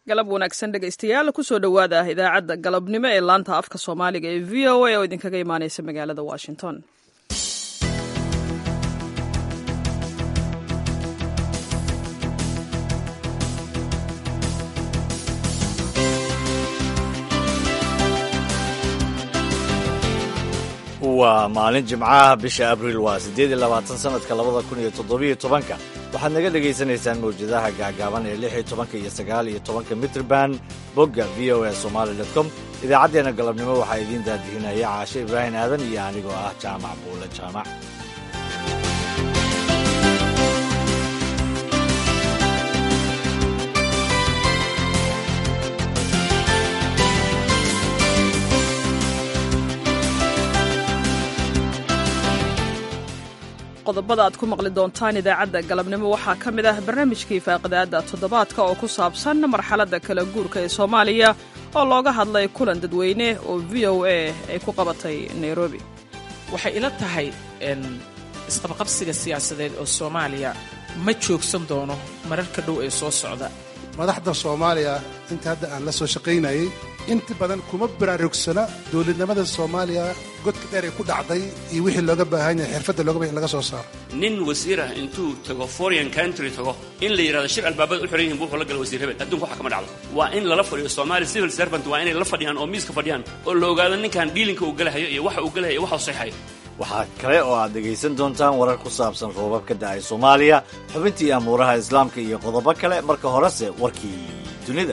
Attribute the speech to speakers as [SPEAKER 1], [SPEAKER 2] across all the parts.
[SPEAKER 1] galab wanaagsan dhegaystayaal kusoo dhowaada idaacadda galabnimo ee laanta afka soomaaliga ee v o a oo idinkaga imaaneysa magaalada washington
[SPEAKER 2] waa maalin jimcaha bisha abriil waa siddeed iyo labaatan sanadka labada kun iyo toddobiyo tobanka waxaad naga dhagaysanaysaan mawjadaha gaagaaban ee lix iyo tobanka iyo sagaal iyo tobanka mitrban bogga v o a somaali dot com idaacaddeenna galabnimo waxaa idiin daadihinaya caashe ibraahim aadan iyo anigoo ah jaamac buule jaamac
[SPEAKER 1] qodobada aad ku maqli doontaan idaacadda galabnimo waxaa ka mid ah barnaamijkii faaqidaadda toddobaadka oo ku saabsan marxaladda kala guurka ee soomaaliya oo looga hadlay kulan dadweyne oo v o a ay ku qabatay nairobi
[SPEAKER 3] waxay ila tahay isqabqabsiga siyaasadeed oo soomaaliya ma joogsan doono mararka dhow ee soo socda
[SPEAKER 4] madaxda soomaaliya inta hadda aan la soo shaqaynayay inta badan kuma baraarugsana dowladnimada soomaaliya godka dheer ay ku dhacday iyo wixii looga baahan yahay xirfadda looga baahan laga soo saaro
[SPEAKER 5] nin wasiir ah intuu tago foreign country tago in la yidhahdo shir albaabada u xiran yihin buu wuxuu la gala wasiir hebel adduunka waxa kama dhacdo waa in lala fadhiyo soomaali civil servant waa inay la fadhiyaan oo miiska fadhiyaan oo la ogaado ninkan dhiilinka uu galahayo iyo waxa uu galahayo iyo waxa uu seexayo
[SPEAKER 2] waxaa kale oo aad dhegaysan doontaan warar ku saabsan roobab ka da'ay soomaaliya xubintii amuuraha islaamka iyo qodobo kale marka horese warkii dunida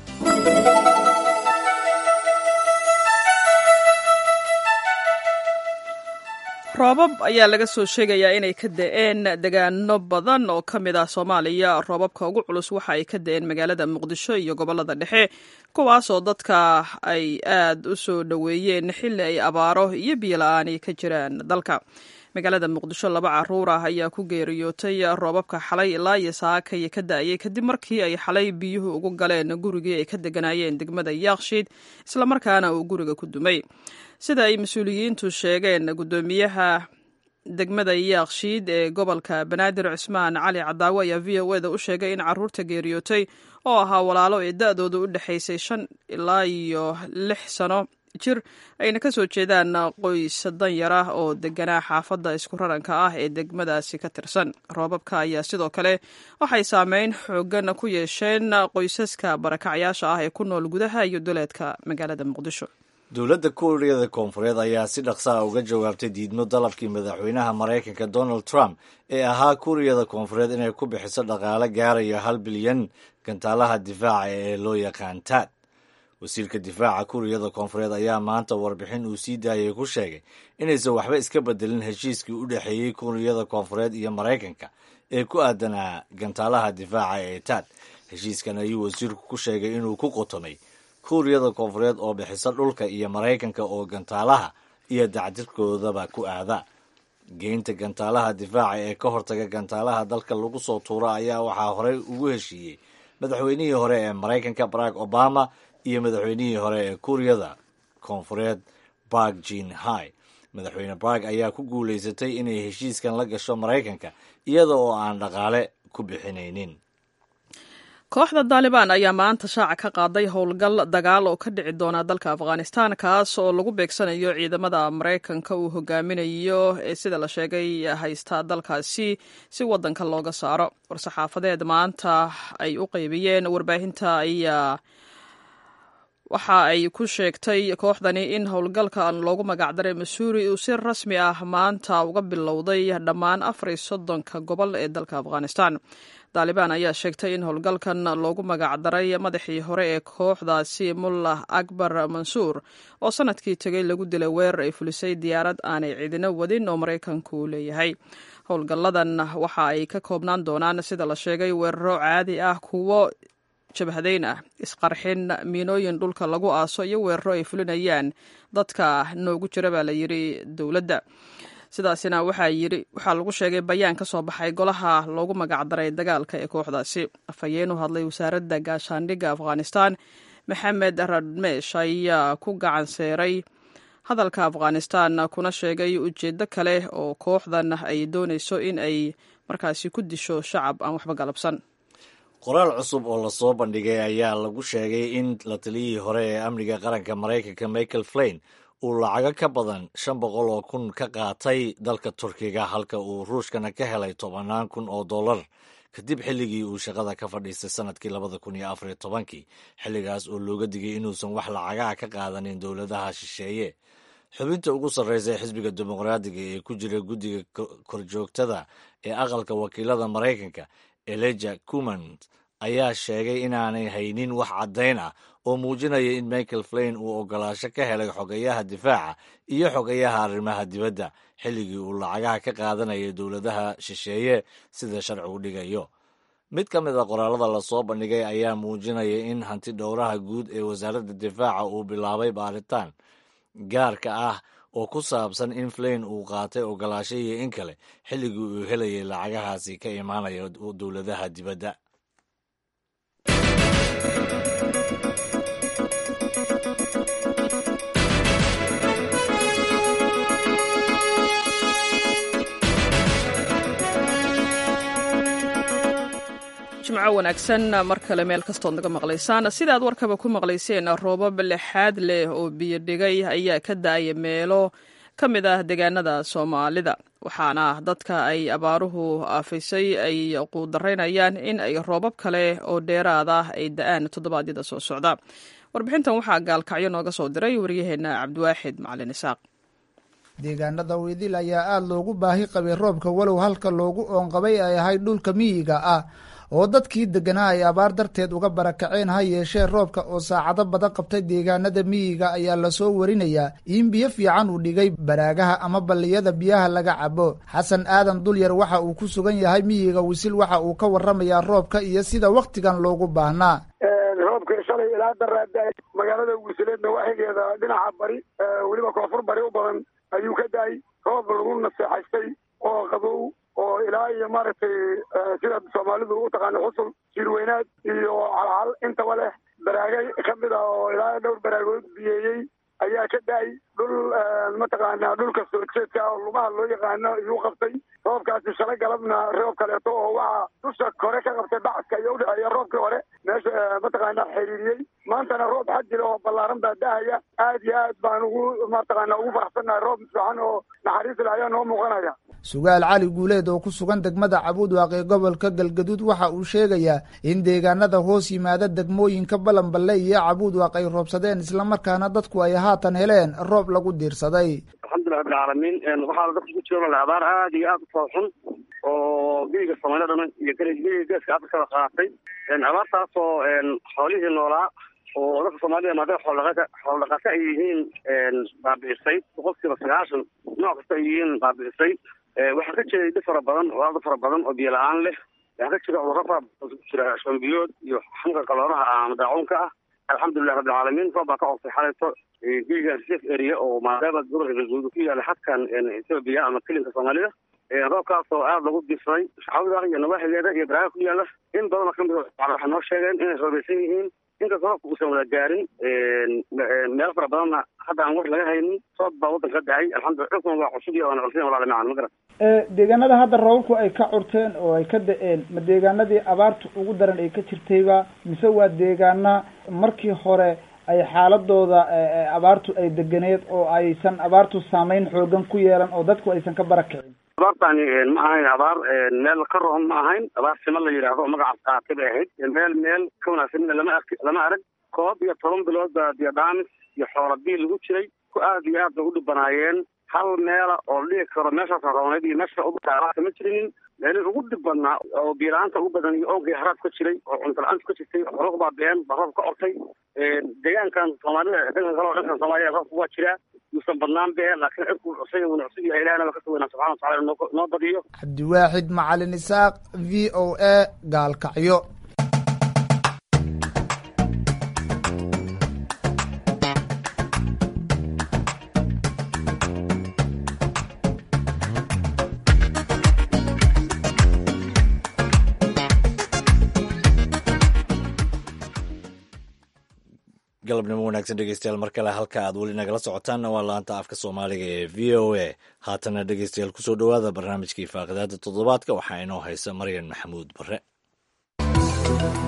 [SPEAKER 1] roobab ayaa laga soo sheegayaa inay ka da'een degaano badan oo ka mid ah soomaaliya roobabka ugu culus waxa ay ka da'een magaalada muqdisho iyo gobollada dhexe kuwaasoo dadka ay aad u soo dhoweeyeen xilli ay abaaro iyo biyola-aani ka jiraan dalka magaalada muqdisho laba caruur ah ayaa ku geeriyootay roobabka xalay ilaa iyo saakay ka da'ayay kadib markii ay xalay biyuhu ugu galeen gurigii ay ka deganaayeen degmada yaakshiid islamarkaana uu guriga ku dumay sida ay mas-uuliyiintu sheegeen guddoomiyaha degmada yaakshiid ee gobolka banaadir cusmaan cali cadaawe ayaa v o eda u sheegay in caruurta geeriyootay oo ahaa walaalo ee da-dooda u dhexaysay shan ilaa iyo lix sano jir ayna ka soo jeedaan qoys danyar ah oo deganaa xaafadda isku raranka ah ee degmadaasi ka tirsan roobabka ayaa sidoo kale waxay saameyn xoogan ku yeesheen qoysaska barakacyaasha ah ee ku nool gudaha iyo duleedka magaalada muqdisho
[SPEAKER 2] dowladda kuuriyada koonfureed ayaa si dhaqsaa uga jawaabtay diidmo dalabkii madaxweynaha maraykanka donald trump ee ahaa kuuriyada koonfureed inay ku bixiso dhaqaale gaaraya hal bilyan gantaalaha difaaca ee loo yaqaan taad wasiirka difaaca kuuriyada koonfureed ayaa maanta warbixin uu sii daayay ku sheegay inaysan waxba iska bedelin heshiiskii u dhexeeyey kuuriyada koonfureed iyo maraykanka ee ku aadanaa gantaalaha difaaca ee taad heshiiskan ayuu wasiirku ku sheegay inuu ku qotomay kuuriyada koonfureed oo bixisa dhulka iyo maraykanka oo gantaalaha iyo dacdirkoodaba ku aada geynta gantaalaha difaaca ee ka hortaga gantaalaha dalka lagu soo tuuro ayaa waxaa horey ugu heshiiyey madaxweynihii hore ee maraykanka barack obama iyo madaxweynihii hore ee kuuriyada koonfureed bark jin hai madaxweyne bark ayaa ku guulaysatay inay heshiiskan la gasho maraykanka iyada oo aan dhaqaale ku bixinaynin
[SPEAKER 1] kooxda daalibaan ayaa maanta shaaca ka qaaday howlgal dagaal oo ka dhici doona dalka afghanistan kaas oo lagu beegsanayo ciidamada maraykanka uu hogaaminayo ee sida la sheegay haysta dalkaasi si wadanka looga saaro war-saxaafadeed maanta ay u qeybiyeen warbaahinta ayaa waxa ay ku sheegtay kooxdani in howlgalkan loogu magacdaray masuuri uu si rasmi ah maanta uga bilowday dhammaan afar iyo soddonka gobol ee dalka afghanistan daalibaan ayaa sheegtay in howlgalkan loogu magacdaray madaxii hore ee kooxdaasi mullah akbar mansuur oo sanadkii tegay lagu dilay weerar ay fulisay diyaarad aanay ciidino wadin oo maraykanku leeyahay howlgalladan waxa ay ka koobnaan doonaan sida la sheegay weeraro caadi ah kuwo jabhadayn ah isqarxin miinooyin dhulka lagu aaso iyo weeraro ay fulinayaan dadka noogu jira baa la yidhi dowladda sidaasina waxaa yidhi waxaa lagu sheegay bayaan ka soo baxay golaha loogu magacdaray dagaalka ee kooxdaasi afhayeen u hadlay wasaaradda gaashaandhigga afghanistan maxamed radmesh ayaa ku gacan seeray hadalka afghanistan kuna sheegay ujeeddo kale oo kooxdan ay doonayso in ay markaasi ku disho shacab aan waxba galabsan
[SPEAKER 2] qoraal cusub oo lasoo bandhigay ayaa lagu sheegay in la taliyihii hore ee amniga qaranka maraykanka michael flain uu lacago ka badan shan boqol oo kun ka qaatay dalka turkiga halka uu ruushkana ka helay tobannaan kun oo dollar kadib xilligii uu shaqada ka fadhiistay sanadkii labada kun iyo afariyo tobankii xilligaas oo looga digay inuusan wax lacagaha ka qaadanin dowladaha shisheeye xubinta ugu sarreysa ee xisbiga dimuqraadiga ee ku jira guddiga korjoogtada ee aqalka wakiilada maraykanka eleja cumand ayaa sheegay inaanay haynin wax caddayn ah oo muujinaya in michael flain uu ogolaasho ka helay xogayaha difaaca iyo xogayaha arrimaha dibadda xilligii uu lacagaha ka qaadanayay dowladaha shisheeye sida sharcigu dhigayo mid ka mid a qoraalada lasoo bandhigay ayaa muujinaya in hanti dhowraha guud ee wasaaradda difaaca uu bilaabay baaritaan gaarka ah oo ku saabsan in flain uu qaatay ogolaasho iyo in kale xilligii uu helayay lacagahaasi ka imaanaya dowladaha dibadda
[SPEAKER 1] jimco wanaagsan mar kale meel kastood naga maqlaysaan sidaad warkaba ku maqlayseen roobab lexaad leh oo biyo dhigay ayaa ka da-aya meelo ka mid ah deegaanada soomaalida waxaana dadka ay abaaruhu aafisay ay quudaraynayaan in ay roobab kale oo dheeraad ah ay da-aan toddobaadyada soo socda warbixintan waxaa gaalkacyo nooga soo diray waryaheena cabdiwaaxid macalin isaaq
[SPEAKER 6] deegaanada weydil ayaa aada loogu baahi qabay roobka walow halka loogu oonqabay ay ahayd dhulka miyiga ah oo dadkii deganaa ay abaar darteed uga barakaceen ha yeeshee roobka oo saacado badan qabtay deegaanada miyiga ayaa lasoo warinayaa in biyo fiican uu dhigay baraagaha ama balliyada biyaha laga cabo xasan aadan dulyar waxa uu ku sugan yahay miyiga wisil waxa uu ka waramayaa roobka iyo sida wakhtigan loogu baahnaa
[SPEAKER 7] roobka shalay ilaa daraada magaalada wisileedna waxigeeda dhinaca bari weliba koonfur bari u badan ayuu ka da-ay roob lagu naseexaystay oo qabow oo ilaa iyo maaragtay sida soomaalidu u taqaano xusul jiirweynaad iyo calcal intaba leh baraagay ka mid ah oo ilaa dhowr baraagood biyeeyey ayaa ka da-ay dhul mataqaanaa dhulka soo jeedka oo lugaha loo yaqaano iyuu qabtay roobkaasi shalay galabna roob kaleeto oo waxaa dusha kore ka qabtay bacadka iyo udhexeeya roobkii hore meesha mataqaanaa xiriiriyey maantana roob xajir oo ballaaran baa da-aya aad iyo aad baan ugu mataqaanaa ugu faraxsannahay roob fiican oo naxariis leh ayaa noo muuqanaya
[SPEAKER 6] sugaal cali guuleed oo ku sugan degmada cabuudwaaq ee gobolka galgaduud waxa uu sheegayaa in deegaanada hoos yimaada degmooyinka balanballe iyo cabuudwaaq ay roobsadeen islamarkaana dadku ay haatan heleen roob lagu diirsaday
[SPEAKER 8] alxamdulilah rabbilcaalamiin waxaa dadka ku jira abaar aad iyo aad u fooxun oo geyga soomaalida dhan iyo geyga geeska afrikada qaatay abaartaasoo xoolihii noolaa oo dadka soomaalida maadaama xooldhaqata xooldhaqata ay yihiin baabi'isay boqolkiiba sagaashan nooc kasta ay yihiin baabi'isay waxaa ka jiray dhib fara badan oo aad u fara badan oo biyo la-aan leh waxaa ka jira cudurro fara badan ku jira shombiyood iyo xanuunka qaloonaha ama daacuunka ah alxamdulilah rabbilcaalamiin roob baa ka oobtay xalayto geyga reserve area oo maadaama gobolka galguud ku yaala xadkan ethoobia ama kelinka soomaalida roobkaas oo aada lagu dirsaday shacawda iyo nawaaxigeeda iyo baraaga ku yaala in badanoo kamid waxay noo sheegeen inay roobaysan yihiin inkastoo roobka uusan wada gaarin meelo fara badanna hadda aan war laga haynin roob baa waddanka ka dacay alxamdulillah dhulkuna waa cusub iyo waana culsin walaala macaan ma garan
[SPEAKER 6] deegaanada hadda roobabku ay ka curteen oo ay ka da-een ma deegaanadii abaartu ugu daran ay ka jirtayba mise waa deegaana markii hore ay xaaladooda abaartu ay deganeed oo aysan abaartu saameyn xoogan ku yeelan oo dadku aysan ka barakicin
[SPEAKER 8] abaartani ma ahayn abaar meel ka roon ma ahayn abaar sima la yidhaahdo oo magacaas qaatay bay ahayd meel meel ka wanaagsan lama ark lama arag koob iyo toban bilood baa biyo dhaamis iyo xoola biil lagu jiray ku aad iyo aad bay u dhibanaayeen hal meela oo la dhigi karo meeshaas rooneed iyo meesha ugu taaraata ma jirinin meelihii ugu dhib badnaa oo biyo-la-aanta ugu badan iyo oonka haraad ka jiray oo cunto la-aanta ka jirtay xooluhu baa been baa roob ka ortay deegaankan soomaalida dhankan kale oo dhankan soomaaliya roobka waa jiraa yuusan badnaan be laakiin cirku cusay uuna cusub yahay ilahna waa kasoo weynaa subxana watacala noo noo badiyo
[SPEAKER 6] cabdiwaaxid macalin isaaq v o a gaalkacyo
[SPEAKER 2] galabnimo wanaagsan dhegeystayaal mar kale halka aad weli nagala socotaanna waa laanta afka soomaaliga ee v o a haatana dhegeystayaal kusoo dhowaada barnaamijkii faaqidaada toddobaadka waxaa inoo haysa maryan maxamuud bare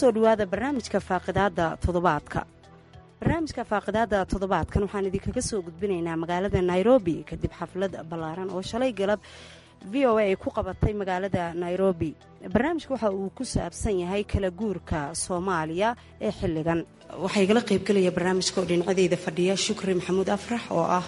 [SPEAKER 9] kusoo dhowaada barnaamijka faaqidaada toddobaadka barnaamijka faaqidaada toddobaadkan waxaan idinkaga soo gudbinaynaa magaalada nairobi kadib xaflad ballaaran oo shalay galab v o a ay ku qabatay magaalada nairobi barnaamijka waxa uu ku saabsan yahay kala guurka soomaaliya ee xilligan waxaa igala qaybgelaya barnaamijka oo dhinacadeyda fadhiya shukri maxamuud afrax oo ah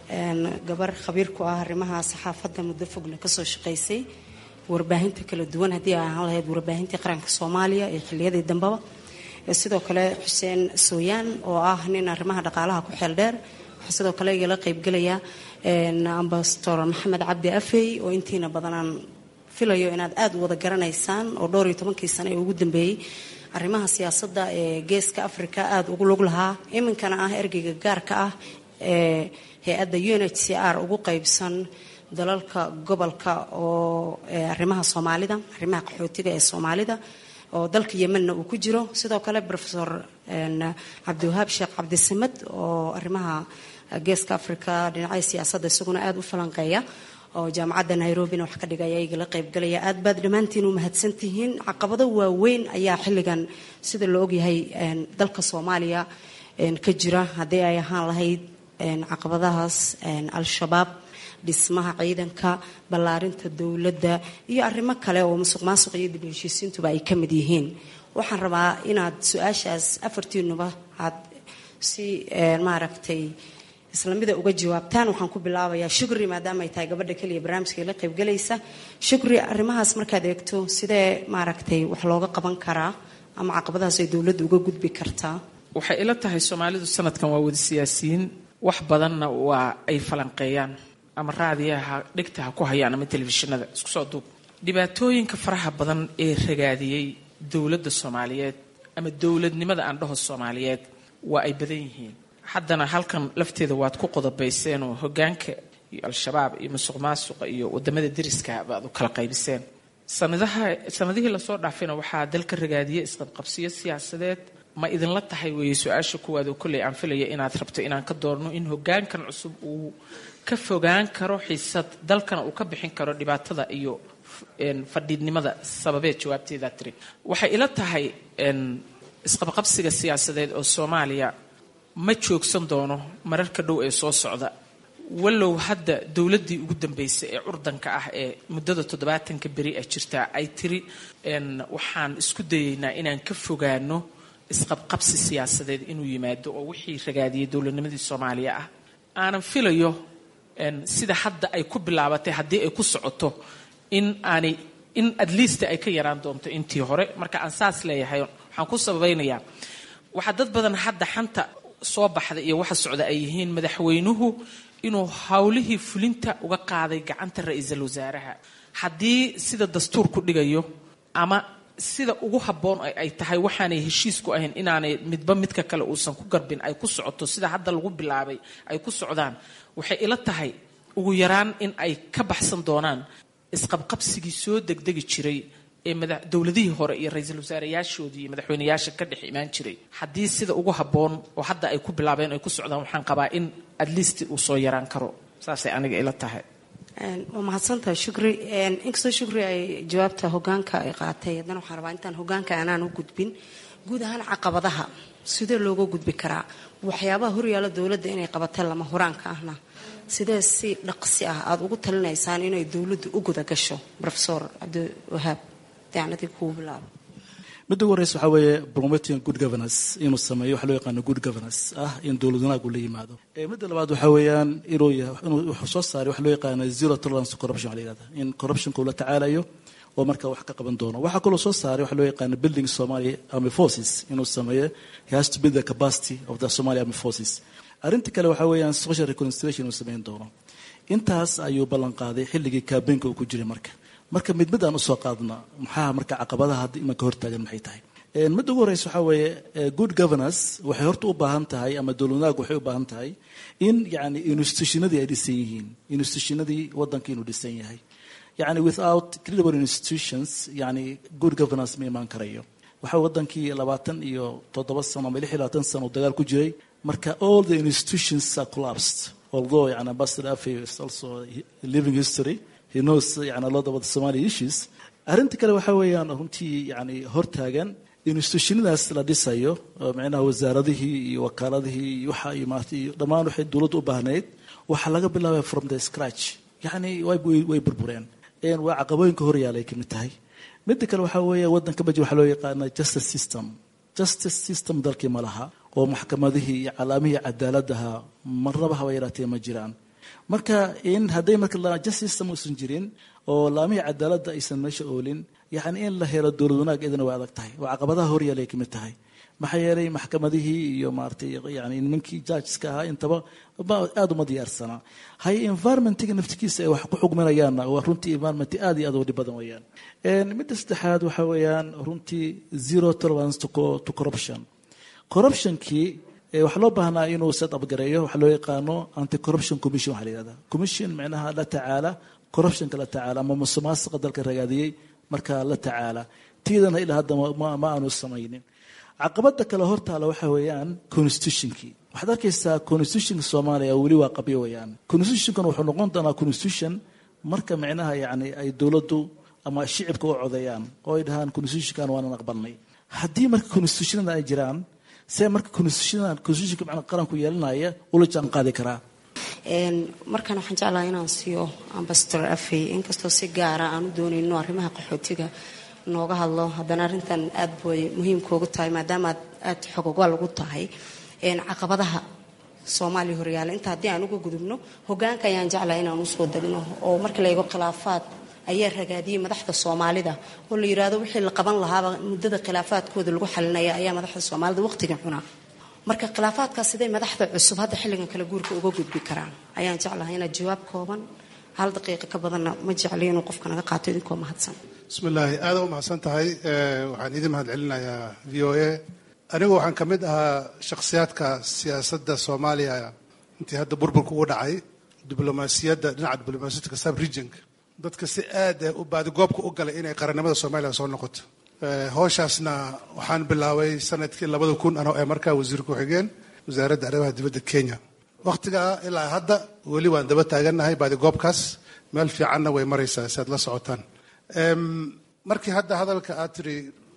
[SPEAKER 9] gabar khabiir ku ah arrimaha saxaafadda muddo fogna kasoo shaqaysay warbaahinta kala duwan haddii ay ahaan lahayd warbaahintii qaranka soomaaliya ee xiliyadii dambeba sidoo kale xuseen sooyaan oo ah nin arrimaha dhaqaalaha ku xeel dheer waxaa sidoo kale igala qaybgelaya ambasador maxamed cabdi afey oo intiina badanaan filayo inaad aada u wada garanaysaan oo dhowr iyo tobankii sane ee ugu dambeeyey arrimaha siyaasadda ee geeska africa aada ugu lug lahaa iminkana ah ergeyga gaarka ah ee hay-adda u n h c r ugu qeybsan dalalka gobolka oo arrimaha soomaalida arrimaha qaxootiga ee soomaalida oo dalka yemenna uu ku jiro sidoo kale rofesor cabdiwahaab sheekh cabdisamed oo arrimaha geeska africa dhinacya siyaasadda isaguna aada u falanqeeya oo jaamacadda nairobina wax ka dhigaya igala qaybgalaya aad baad dhammaantiin u mahadsantihiin caqabado waaweyn ayaa xilligan sida la ogyahay dalka soomaaliya ka jira haddii ay ahaan lahayd caqabadahaas al-shabaab dhismaha ciidanka ballaarinta dowladda iyo arrimo kale oo musuq maasuq iyo dib heshiisiintuba ay ka mid yihiin waxaan rabaa inaad su-aashaas afartiinuba aad si maaragtay islamida uga jawaabtaan waxaan ku bilaabayaa shukri maadaama ay tahay gabadha keliya barnaamijka la qaybgalaysa shukri arrimahaas markaad eegto sidee maaragtay wax looga qaban karaa ama caqabadahaas ay dowladda uga gudbi kartaa
[SPEAKER 3] waxay ila tahay soomaalidu sanadkan waa wada siyaasiyiin wax badanna waa ay falanqeeyaan ama raadiyaha dhegta ha ku hayaan ama telefishinada isku soo duub dhibaatooyinka faraha badan ee ragaadiyey dowladda soomaaliyeed ama dowladnimada aan dhaho soomaaliyeed waa ay badan yihiin haddana halkan lafteeda waad ku qodobayseenoo hogaanka iyo al-shabaab iyo musuq maasuqa iyo wadamada deriska baad u kala qaybiseen sanadaha sanadihii lasoo dhaafayna waxaa dalka ragaadiyey isqabqabsiyo siyaasadeed ma idinla tahay weeye su-aasha kuwaad oo kolley aan filaya inaad rabto inaan ka doorno in hogaankan cusub uu ka fogaan karo xiisad dalkana uu ka bixin karo dhibaatada iyo fadhiidnimada sababeed jawaabteedaa tiri waxay ila tahay isqabqabsiga siyaasadeed oo soomaaliya ma joogsan doono mararka dhow ee soo socda wallow hadda dowladdii ugu dambeysay ee curdanka ah ee muddada toddobaatanka beri ah jirtaa ay tiri waxaan isku dayeynaa inaan ka fogaano isqabqabsi siyaasadeed inuu yimaado oo wixii ragaadiyey dowladnimadii soomaaliya ah aanan filayo sida hadda ay ku bilaabatay haddii ay ku socoto in aanay in at least ay ka yaraan doonto intii hore marka aan saas leeyahay waxaan ku sabaynayaa waxaa dad badan hadda xanta soo baxda iyo waxa socda ay yihiin madaxweynuhu inuu howlihii fulinta uga qaaday gacanta ra-iisul wasaaraha haddii sida dastuurku dhigayo ama sida ugu habboon ay tahay waxaanay heshiis ku ahayn inaanay midba midka kale uusan ku garbin ay ku socoto sida hadda lagu bilaabay ay ku socdaan waxay ila tahay ugu yaraan in ay ka baxsan doonaan isqabqabsigii soo degdegi jiray ee dowladihii hore iyo ra-iisul wasaareyaashoodii iyo madaxweyneyaasha ka dhex imaan jiray haddii sida ugu habboon oo hadda ay ku bilaabeen ay ku socdaan waxaan qabaa in at least uu soo yaraan karo saasay aniga ila tahay
[SPEAKER 9] waa mahadsantaha shukri inkastoo shukri ay jawaabta hogaanka ay qaatay haddana waxaan rabaa intaan hogaanka aanaan u gudbin guud ahaan caqabadaha sidee looga gudbi karaa waxyaabaha horyaala dowladda inay qabatee lama horaanka ahna sidee si dhaqsi ah aada ugu talinaysaan inay dowladdu u guda gasho rofesor cabdiwahaab dacnadii kugu bilaabo
[SPEAKER 10] midda ugu horeysa waxaa weeye promoting good governance inuu sameeyo waxa loo yaqaano good governance ah in dowlad wanaag uu la yimaado midda labaad waxaa weeyaan inuu inuu wuxuu soo saaray waxa loo yaqaano zero tolerance to corruption la yihahda in corruptionka uu la tacaalayo oo marka wax ka qaban doono waxaa kaloo soo saaray waxa loo yaqaano building Somali army forces inuu sameeyo he has to build the capacity of the Somali army forces arrinta kale waxaa weeyaan social reconciliation inuu sameyn doono intaas ayuu ballan qaaday xilligii kaabeynka uu ku jiray marka marka mid mid aan usoo qaadna maxaa marka caqabadaha hadda imanka hortaagan maxay tahay midda ugu horeysa waxaa weeye good governance waxay horta u baahan tahay ama dowladnaag waxay u baahan tahay in yani institutionadii ay dhisan yihiin institutionadii wadanka inuu dhisan yahay yani without credible institutions yani good governance ma imaan karayo waxaa wadankii labaatan iyo toddoba sano ama lix iyo labaatan sano uu dagaal ku jiray marka all the institutions are collapsed although yani ambassador afe is also living history he knows yani a lot about the Somali issues arrinta kale waxaa weeyaan runtii yani hortaagan institutionadaas la dhisayo micnaha wasaaradihii iyo wakaaladihii iyo waxa iyo maarata iyo dhammaan waxay dowladdu u baahnayd waxaa laga bilaabaya from the scratch yacni way burbureen waa caqabooyinka horyaalay ka mid tahay midda kale waxaa weeye waddanka maji waxaa loo yaqaana justice system justice system dalkii ma laha oo maxkamadihii iyo calaamihii cadaaladaha marnaba haba yaraatee ma jiraan marka in hadday marka justice system uusan jirin oo laamihii cadaaladda aysan meesha oolin yacni in la helo dowlad wanaag idana way adag tahay oo caqabadaha horyaalay ka mid tahay maxaa yeelay maxkamadihii iyo maaratay yani nimankii judgeska ahaa intaba aada uma diyaarsanaa haye environmentiga naftigiisa ay wax ku xugminayaanna waa runtii environment aada iyo aad u dhib badan weeyaan midda saddexaad waxaa weeyaan runtii zero tolerance to corruption corruptionkii waxaa loo baahnaa inuu set up gareeyo waxaa loo yaqaano anti corruption commission waxaa la yihahda commission micnaha la tacaala corruptionka la tacaala ama musuqmaasuqa dalka ragaadiyey markaa la tacaala tiidana ilaa hadda ma aanu samaynin caqabada kale hortaala waxaa weeyaan constitutionkii waxaad arkaysaa constitutionka soomaaliya weli waa qabyo weeyaan constitutionkan wuxuu noqon doonaa constitution marka micnaha yani ay dowladdu ama shicibka u codeeyaan oo ay dhahaan constitutionkan waanan aqbalnay haddii marka constitutionada ay jiraan see marka constitutionadan constitutionka macnaa qaranku yeelanaya ula jaan qaadi karaa
[SPEAKER 9] markaan waxaan jeclaha inaan siiyo ambasador afey inkastoo si gaara aan u doonayno arrimaha qaxootiga nooga hadlo haddana arrintan aad bay muhiimkaugu tahay maadaama aad xogogaal ugu tahay caqabadaha soomaaliya horyaala inta haddii aan uga gudubno hogaanka ayaan jeclaha inaan usoo degno oo marka la eego khilaafaad ayaa ragaadiyey madaxda soomaalida oo la yidhaahdo wixii la qaban lahaaba muddada khilaafaadkooda lagu xalinaya ayaa madaxda soomaalida waqtiga cunaa marka khilaafaadkaas siday madaxda cusub hadda xilligan kale guurka uga gudbi karaan ayaan jeclahay inaad jawaab kooban hal daqiiqa ka badanna ma jecli inuu qofka naga qaato idinkoo mahadsan
[SPEAKER 4] bismillaahi aada u mahadsan tahay waxaan idin mahad celinayaa v o a anigu waxaan ka mid ahaa shakhsiyaadka siyaasadda soomaaliya intii hadda burburka ugu dhacay diblomaasiyadda dhinaca diblomaasiyadka sub regionka dadka si aad u baadigoobka u galay inay qarannimada soomaaliya soo noqoto howshaasna waxaan bilaabay sanadkii labada kun anoo ee markaa wasiir ku-xigeen wasaaradda arrimaha dibadda kenya wakhtigaa ilaa hadda weli waan daba taagannahay baadigoobkaas meel fiicanna way maraysaa si aad la socotaan markii hadda hadalka aad tiri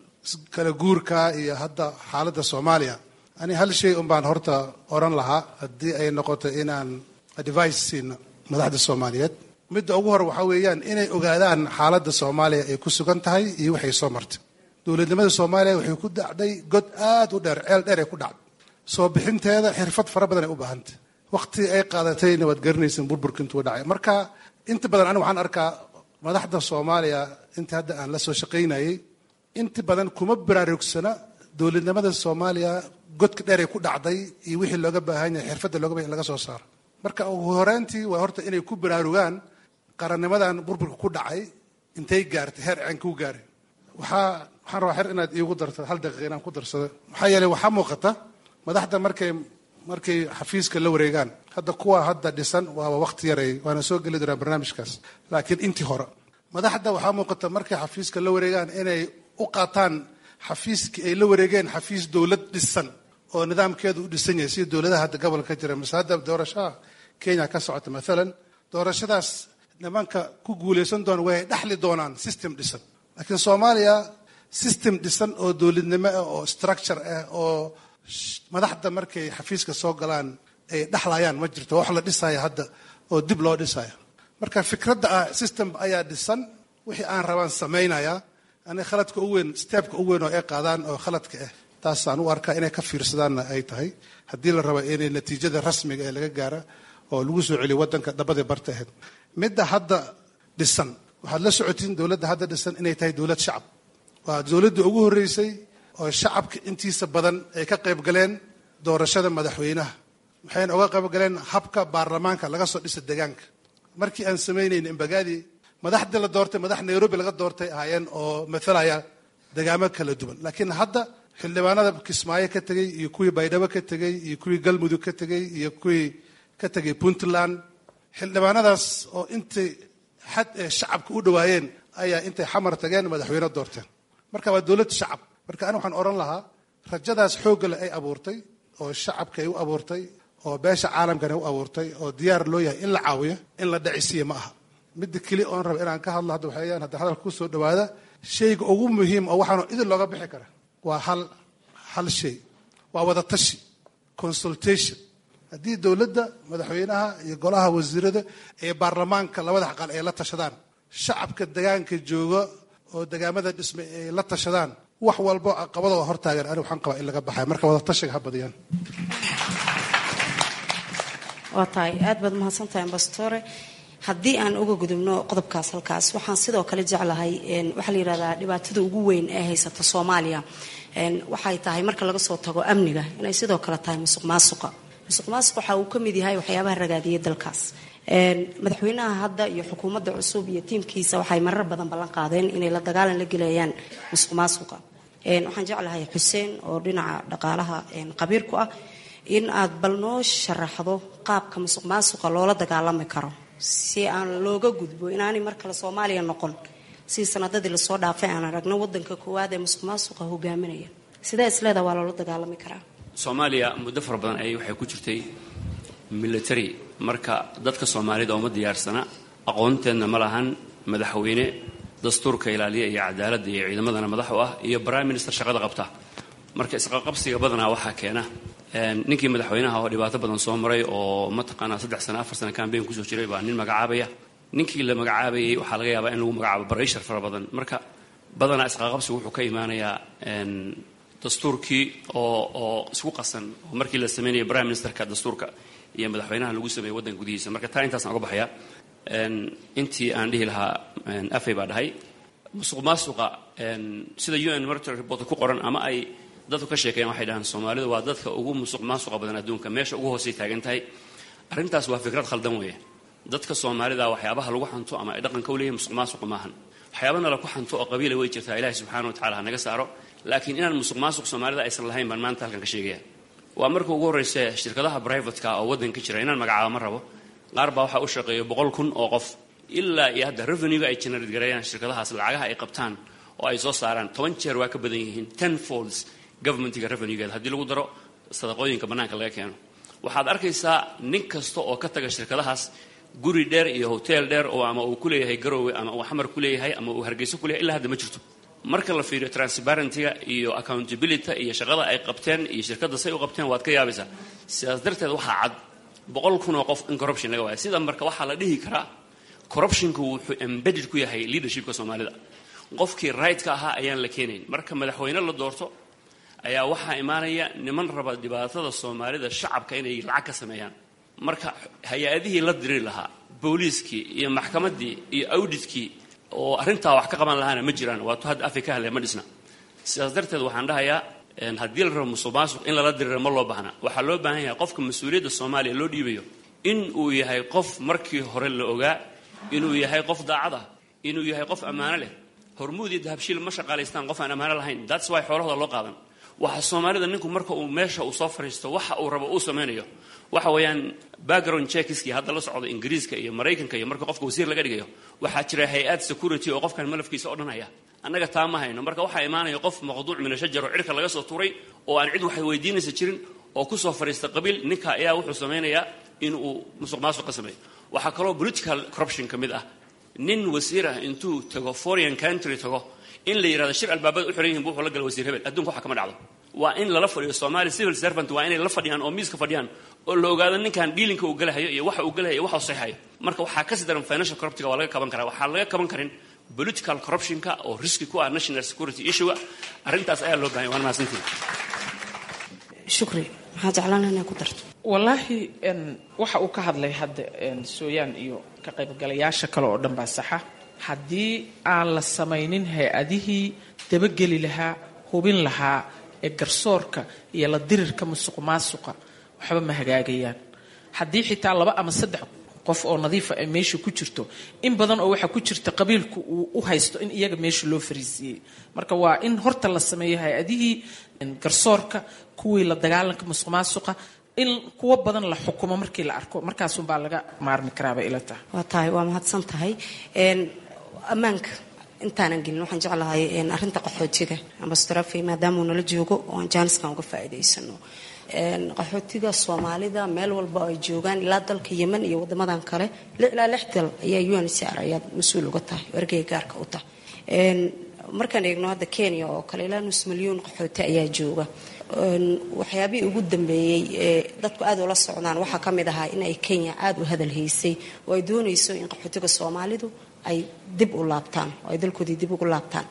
[SPEAKER 4] kala guurka iyo hadda xaaladda soomaaliya ani hal shay un baan horta oran lahaa haddii ay noqoto inaan advice siino madaxda soomaaliyeed midda ugu hore waxaa weeyaan inay ogaadaan xaaladda soomaaliya ay ku sugan tahay iyo waxay soo martay dowladnimada soomaaliya waxay ku dhacday god aad u dheer ceel dheer ay ku dhacday soo bixinteeda xirfad fara badan ay u baahantay waqti ay qaadatayna waad garanaysan burburka intuu dhacay marka inta badan aniga waxaan arkaa madaxda soomaaliya inta hadda aan la soo shaqaynayay inta badan kuma baraarugsana dowladnimada soomaaliya godka dheer ay ku dhacday iyo wixii looga baahan yahay xirfadda looga baahan laga soo saaro marka ugu horeyntii waa horta inay ku baraarugaan qarannimadan burburka ku dhacay intay gaartay heer ceen kuu gaaray waxaa waxaan rabaa xer inaad iigu darto hal daqiiqa inaan ku darsado maxaa yeelay waxaa muuqata madaxda markay markay xafiiska la wareegaan hadda kuwa hadda dhisan waaba waqti yaray waana soo geli doonaa barnaamijkaas laakiin intii hore madaxda waxaa muuqata markay xafiiska la wareegaan inay u qaataan xafiiskii ay la wareegeen xafiis dowlad dhisan oo nidaamkeedu u dhisan yahay sida dowladaha hadda gobolka ka jira mase hadda doorashaha kenya ka socota maalan doorashadaas nimanka ku guulaysan doona way dhexli doonaan system dhisan laakiin soomaaliya system dhisan oo dowladnimo ah oo structure ah oo madaxda markay xafiiska soo galaan ay dhexlayaan ma jirto wax la dhisaya hadda oo dib loo dhisaya marka fikradda ah system ayaa dhisan wixii aan rabaan samaynaya ani khaladka u weyn steebka u weyn oo ay qaadaan oo khaladka ah taasaan u arkaa inay ka fiirsadaanna ay tahay haddii la rabo inay natiijada rasmiga ee laga gaara oo lagu soo celiyo waddanka dhabadii barta ahayd midda hadda dhisan waxaad la socotiin dowladda hadda dhisan inay tahay dowlad shacab waa dowladda ugu horreysay oo shacabka intiisa badan ay ka qayb galeen doorashada madaxweynaha waxayna uga qayb galeen habka baarlamaanka laga soo dhisa deegaanka markii aan samaynayna imbagaadi madaxdii la doortay madax nairobi laga doortay ahaayeen oo mathalaya degaamo kala duwan laakiin hadda xildhibaanada kismaayo ka tegey iyo kuwii baydhabo ka tegey iyo kuwii galmudug ka tegey iyo kuwii ka tegay puntland xildhibaanadaas oo intay xad ee shacabka u dhawaayeen ayaa intay xamar tageen madaxweyne doorteen marka waa dowlad shacab marka ani waxaan odhan lahaa rajadaas xooggale ay abuurtay oo shacabka ay u abuurtay oo beesha caalamkana u abuurtay oo diyaar loo yahay in la caawiyo in la dhacisiiya ma aha midda keli oon raba inaan ka hadlo hadda waxayaan hadda hadalka ku soo dhawaada shayga ugu muhiim oo waxaanu idin looga bixi kara waa hal hal shay waa wada tashi consultation haddii dowladda madaxweynaha iyo golaha wasiirada ee baarlamaanka labada aqal ay la tashadaan shacabka degaanka jooga oo degaamada dhismay ay la tashadaan wax walbo caqabadoo hortaagan ani waxaan qabaa in laga baxay marka wada tashiga ha badiyaan
[SPEAKER 9] waa tahay aad baad mahadsantahay ambastore haddii aan uga gudubno qodobkaas halkaas waxaan sidoo kale jeclahay waxaa la yidhahdaa dhibaatada ugu weyn ee haysata soomaaliya waxay tahay marka laga soo tago amniga inay sidoo kale tahay musuq maasuqa musuq maasuq waxa uu ka mid yahay waxyaabaha ragaadiyay dalkaas madaxweynaha hadda iyo xukuumadda cusub iyo tiimkiisa waxay marar badan ballan qaadeen inay la dagaalan la gelayaan musuq maasuqa waxaan jeclahay xuseen oo dhinaca dhaqaalaha qabiir ku ah in aad bal noo sharaxdo qaabka musuq maasuqa loola dagaalami karo si aan looga gudbo inaanay mar kale soomaaliya noqon si sanadadii lasoo dhaafay aan aragno wadanka koowaad ee musuq maasuqa hogaaminaya sidee isleeda waa loola dagaalami karaa
[SPEAKER 5] soomaaliya muddo fara badan ayay waxay ku jirtay military marka dadka soomaalida uma diyaarsana aqoonteedna ma lahan madaxweyne dastuurka ilaaliya iyo cadaaladda iyo ciidamadana madax u ah iyo prime minister shaqada qabta marka isqaqabsiga badanaa waxaa keena ninkii madaxweynaha oo dhibaato badan soo maray oo mataqaanaa saddex sano afar sano cambayn kusoo jiray baa nin magacaabaya ninkii la magacaabayay waxaa laga yaabaa in lagu magacaabo barayshar fara badan marka badanaa isqaqabsigu wuxuu ka imaanayaa dastuurkii oo oo isku qasan oo markii la sameynaya prime ministerka dastuurka iyo madaxweynaha lagu sameeyey waddanka gudihiisa marka taa intaasaan uga baxaya intii aan dhihi lahaa afay baa dhahay musuq maasuqa sida u n military report ku qoran ama ay dadku ka sheekeeyaan waxay dhahaan soomaalidu waa dadka ugu musuq maasuqa badan adduunka meesha ugu hoosay taagan tahay arrintaas waa fikrad khaldan weeye dadka soomaalida waxyaabaha lagu xanto ama ay dhaqanka u leeyihin musuq maasuqa maahan waxyaabana laku xanto oo qabiila way jirtaa ilaahi subxaana wa tacala ha naga saaro laakiin inaan musuq maasuq soomaalida aysan lahayn baan maanta halkan ka sheegaya waa marka ugu horreysa shirkadaha brivatka oo waddanka jira inaan magacaabo ma rabo qaar baa waxaa u shaqeeya boqol kun oo qof ilaa iyo hadda revenuega ay generate gareeyaan shirkadahaas lacagaha ay qabtaan oo ay soo saaraan toban jeer waa ka badan yihiin ten folds governmentiga revenuegeeda haddii lagu daro sadaqooyinka bannaanka laga keeno waxaad arkaysaa nin kasta oo ka taga shirkadahaas guri dheer iyo hotel dheer oo ama uu ku leeyahay garoowe ama uu xamar ku leeyahay ama uu hargeyso ku leeyahay ilaa hadda ma jirto marka la fiiriyo transparentyga iyo accountability iyo shaqada ay qabteen iyo shirkadda say u qabteen waad ka yaabaysaa sidaas darteed waxaa cad boqol kun oo qof in corruption laga waaya sida marka waxaa la dhihi karaa corruptionku wuxuu embedded ku yahay leadershipka soomaalida qofkii right-ka ahaa ayaan la keenayn marka madaxweyne la doorto ayaa waxaa imaanaya niman raba dhibaatada soomaalida shacabka inay lacag ka sameeyaan marka hay-adihii la diri lahaa booliiskii iyo maxkamaddii iyo awditkii oo arrintaa wax ka qaban lahaana ma jiraan waatu hadda afay ka hadlaya ma dhisna sidaas darteed waxaan dhahayaa haddii la rabo musuq maasuq in lala dirira ma loo baahna waxaa loo baahan yahay qofka mas-uuliyadda soomaaliya loo dhiibayo in uu yahay qof markii hore la ogaa inuu yahay qof daacad ah inuu yahay qof ammaano leh hormuud iyo dahabshiil ma shaqaalaystaan qof aan ammaano lahayn that's why xoolahooda loo qaadan waxa soomaalida ninku marka uu meesha uu soo fadhiisto waxa uu rabo uu samaynayo waxa weeyaan background checkiskii hadda la socdo ingiriiska iyo maraykanka iyo marka qofka wasiir laga dhigayo waxaa jira hay-ad security oo qofkan malafkiisa o dhan haya annaga taa ma hayno marka waxaa imaanaya qof maqduuc min ashajar oo cirka laga soo tuuray oo aan cid waxay weydiinaysa jirin oo kusoo fadhiista qabiil ninka ayaa wuxuu samaynayaa in uu musuq maasuq ka sameeyo waxaa kaloo political corruption ka mid ah nin wasiir ah intuu tago foreign country tago in la yidhahdo shir albaabada u xiran yihin bu wuxuu la gala wasiir hebel adduunka waxa kama dhacdo waa in lala fadhiyo somali civil servant waa inay la fadhiyaan oo miiska fadhiyaan oo la ogaado ninkan dhiilinka uu galahayo iyo waxa uu galahayo iyo waxa uu saxayo marka waxaa kasii daran financial corruptiga waa laga kaban karaa waxaa laga kaban karin political corruptionka oo riski ku ah national security issue arrintaas ayaa loo bahanya waan mahadsantihin
[SPEAKER 9] shukri maxaa jeclaan inay ku darto
[SPEAKER 3] wallaahi waxa uu ka hadlay hadda sooyaan iyo ka qaybgalayaasha kale oo dhan baa saxa haddii aan la samaynin hay-adihii dabageli lahaa hubin lahaa ee garsoorka iyo la dirirka musuq maasuqa waxba ma hagaagayaan haddii xitaa laba ama saddex qof oo nadiifa ay meesha ku jirto in badan oo waxaa ku jirta qabiilku uu u haysto in iyaga meesha loo fariisiiyey marka waa in horta la sameeyo hay-adihii garsoorka kuwii la dagaalanka musuq maasuqa in kuwo badan la xukumo markii la arko markaasunbaa laga maarmi karaabay ila tahay
[SPEAKER 9] waa tahay waa mahadsan tahay ammaanka intaanan gelin waxaan jeclahay arinta qaxootiga ambastorafey maadaamuu nala joogo oo aan jaaniskan uga faa'iidaysano qaxootiga soomaalida meel walba ay joogaan ilaa dalka yemen iyo wadamadan kale ilaa lix dal ayaa un c r ayaad mas-uul uga tahay ergeyga gaarka u tahay markaan eegno hadda kenya oo kale ilaa nus milyuun qaxooti ayaa jooga waxyaabihii ugu dambeeyey ee dadku aad ula socdaan waxaa ka mid ahaa in ay kenya aada u hadal haysay oo ay doonayso in qaxootiga soomaalidu ay dib u laabtaan oo ay dalkoodii dib ugu laabtaan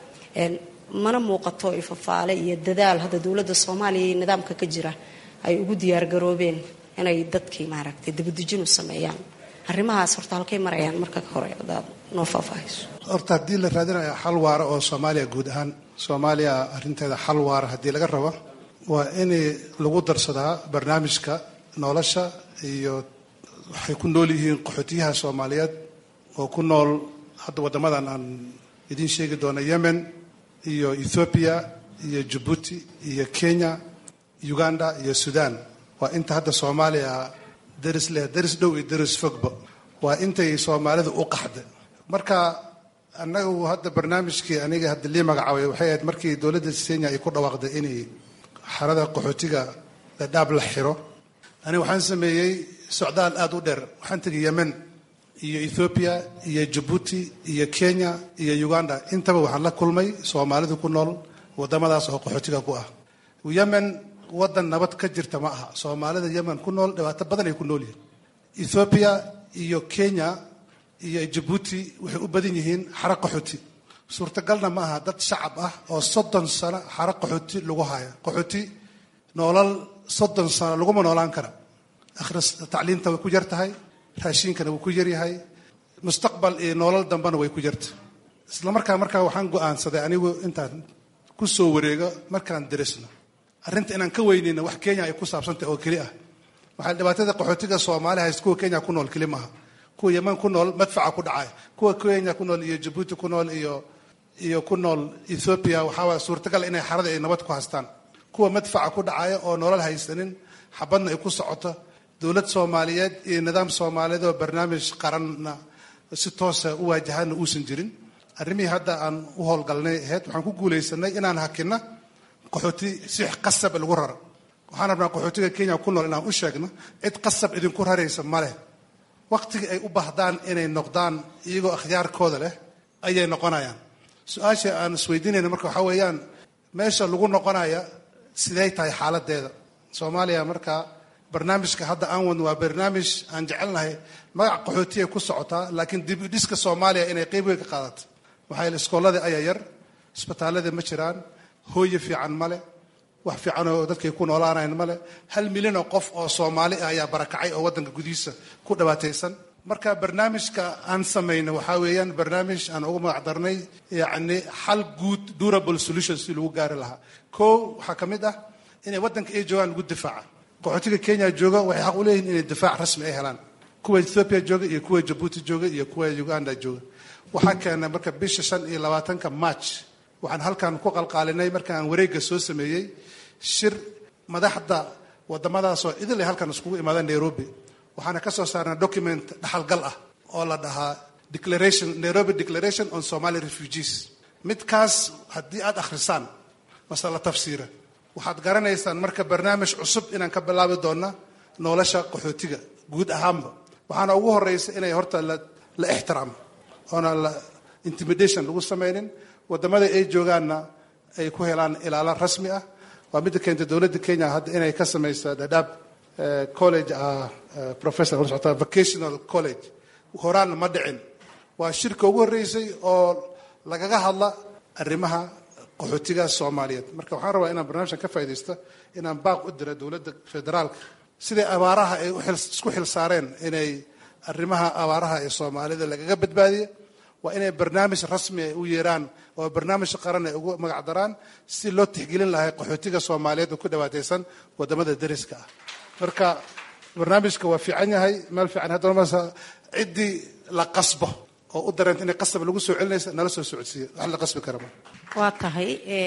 [SPEAKER 9] mana muuqato ifafaale iyo dadaal hadda dowladda soomaaliya iyo nidaamka ka jira ay ugu diyaargaroobeen inay dadkii maaragtay dibadejin u sameeyaan arrimahaas horta halkay marayaan marka hore hadaad noo faahfaahayso
[SPEAKER 4] horta haddii la raadinayo xal waara oo soomaaliya guud ahaan soomaaliya arrinteeda xal waara haddii laga rabo waa in lagu darsadaa barnaamijka nolosha iyo waxay ku nool yihiin qaxootiyaha soomaaliyeed oo ku nool hadda waddamadan aan idiin sheegi doono yemen iyo ethoobiya iyo jabuuti iyo kenya uganda iyo sudan waa inta hadda soomaaliya daris leh daris dhow iyo daris fogba waa intay soomaalida u qaxda marka annagu hadda barnaamijkii aniga hadda lii magacaabay waxay ahayd markii dowladda kenya ay ku dhawaaqday inay xarada qaxootiga dhadhaab la xiro aniga waxaan sameeyey socdaal aada u dheer waxaan tegay yemen iyo ethoobiya iyo jabuuti iyo kenya iyo uganda intaba waxaan la kulmay soomaalidu ku nool wadamadaas oo qaxootiga ku ah yemen wadan nabad ka jirta ma aha soomaalida yemen ku nool dhibaato badan ay ku nool yihiin ethoobiya iyo kenya iyo jabuuti waxay u badan yihiin xaro qaxooti suurtagalna ma aha dad shacab ah oo soddon sano xaro qaxooti lagu haya qaxooti noolal soddon sano laguma noolaan kara akhris tacliinta way ku yar tahay raashiinkana wuu ku yaryahay mustaqbal iyo noolal dambena way ku yarta isla markaa markaa waxaan go-aansaday anigu intaan ku soo wareego markaan darisno arrinta inaan ka weynayna wax kenya ay ku saabsantahay oo keli ah waxaa dhibaatada qaxootiga soomaali hayst kuwa kenya ku nool keli maaha kuwa yeman ku nool madfaca ku dhacay kuwa kenya ku nool iyo jabuuti ku nool iyo iyo ku nool ethoobiya waxaa suurtagal inay xarada ay nabad ku haystaan kuwa madfaca ku dhacaya oo nolol haysanin xabadna ay ku socoto dowlad soomaaliyeed iyo nidaam soomaaliyeed oo barnaamij qaranna si toosa u waajahana uusan jirin arrimihii hadda aan u howlgalnay ahayd waxaan ku guulaysanay inaan hakina qaxooti si qasab lagu raro waxaan rabnaa qaxootiga kenya ku nool inaan u sheegno cid qasab idinku raraysa ma leh waqtigii ay u baahdaan inay noqdaan iyagoo akhyaarkooda leh ayay noqonayaan su-aasha aan isweydiinayna marka waxaa weeyaan meesha lagu noqonaya sidey tahay xaaladeeda soomaaliya markaa barnaamijka hadda aan wadno waa barnaamij aan jecelnahay magac qaxootiya ku socotaa laakiin dib u dhiska soomaaliya inay qeyb weyn ka qaadato waxaa yeel iskooladii ayaa yar isbitaaladii ma jiraan hooye fiican male wax fiican oo dadkay ku noolaanayn male hal milyan oo qof oo soomaali ah ayaa barakacay oo waddanka gudihiisa ku dhibaataysan marka barnaamijka aan samayno waxaa weeyaan barnaamij aan ugu magac darnay yacni xal guud durable solution si lagu gaari lahaa kow waxaa ka mid ah inay waddanka ay joogaan lagu difaaca qaxootiga kenya jooga waxay xaq u leeyihin inay difaac rasmi ay helaan kuwa ethoopia jooga iyo kuwa jabuuti jooga iyo kuwa uganda jooga waxaa keenay marka bisha shan iyo labaatanka march waxaan halkan ku qalqaalinay marka aan wareegga soo sameeyey shir madaxda wadamadaasoo idil ay halkan iskugu imaadeen nairobi waxaana ka soo saarnay document dhaxalgal ah oo la dhahaa declaration nairobi declaration on somali refugees midkaas haddii aada akhrisaan mase la tafsiira waxaad garanaysaan marka barnaamij cusub inaan ka bilaabi doona nolosha qaxootiga guud ahaanba waxaana ugu horeysa inay horta la ixtiraamo oona la intimidation lagu samaynin wadamada ay joogaanna ay ku helaan ilaalo rasmi ah waa midda keentay dowladda kenya hadda inay ka samaysa dhadhaab college professor socota vocational college horaanna ma dhicin waa shirka ugu horreysay oo lagaga hadla arrimaha qaxootiga soomaaliyeed marka waxaan rabaa inaan barnaamijkan ka faaidaysto inaan baaq u dira dowladda federaalka siday abaaraha ay isku xil saareen inay arrimaha abaaraha ee soomaalida lagaga badbaadiya waa inay barnaamij rasmi ay u yeeraan oo barnaamij qaran ay ugu magac daraan si loo tixgelin lahay qaxootiga soomaaliyeed oo ku dhawaataysan wadamada dariska ah marka barnaamijka waa fiican yahay meel fiican haddana mas ciddii la qasbo oo u dareenta inay qasab lagu soo celinaysa nala soo socodsiiya wax la qasbi kara ma
[SPEAKER 9] waa tahay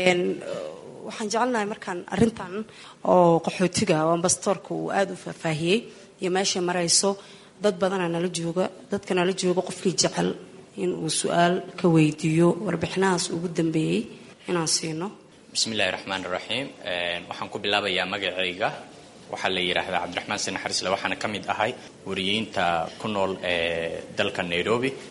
[SPEAKER 9] waxaan jecelnahay markaan arintan oo qaxootiga oo ambastoorka uu aada u faahfaahiyey iyo meeshay marayso dad badanaa nala jooga dadka nala jooga qofkii jecel in uu su-aal ka weydiiyo warbixinahaas ugu dambeeyey inaan siino
[SPEAKER 11] bismillahi raxmaan raxiim waxaan ku bilaabayaa magacayga waxaa la yidhaahdaa cabdiraxmaan sinaxarisle waxaana ka mid ahay wariyeynta ku nool ee dalka nairobi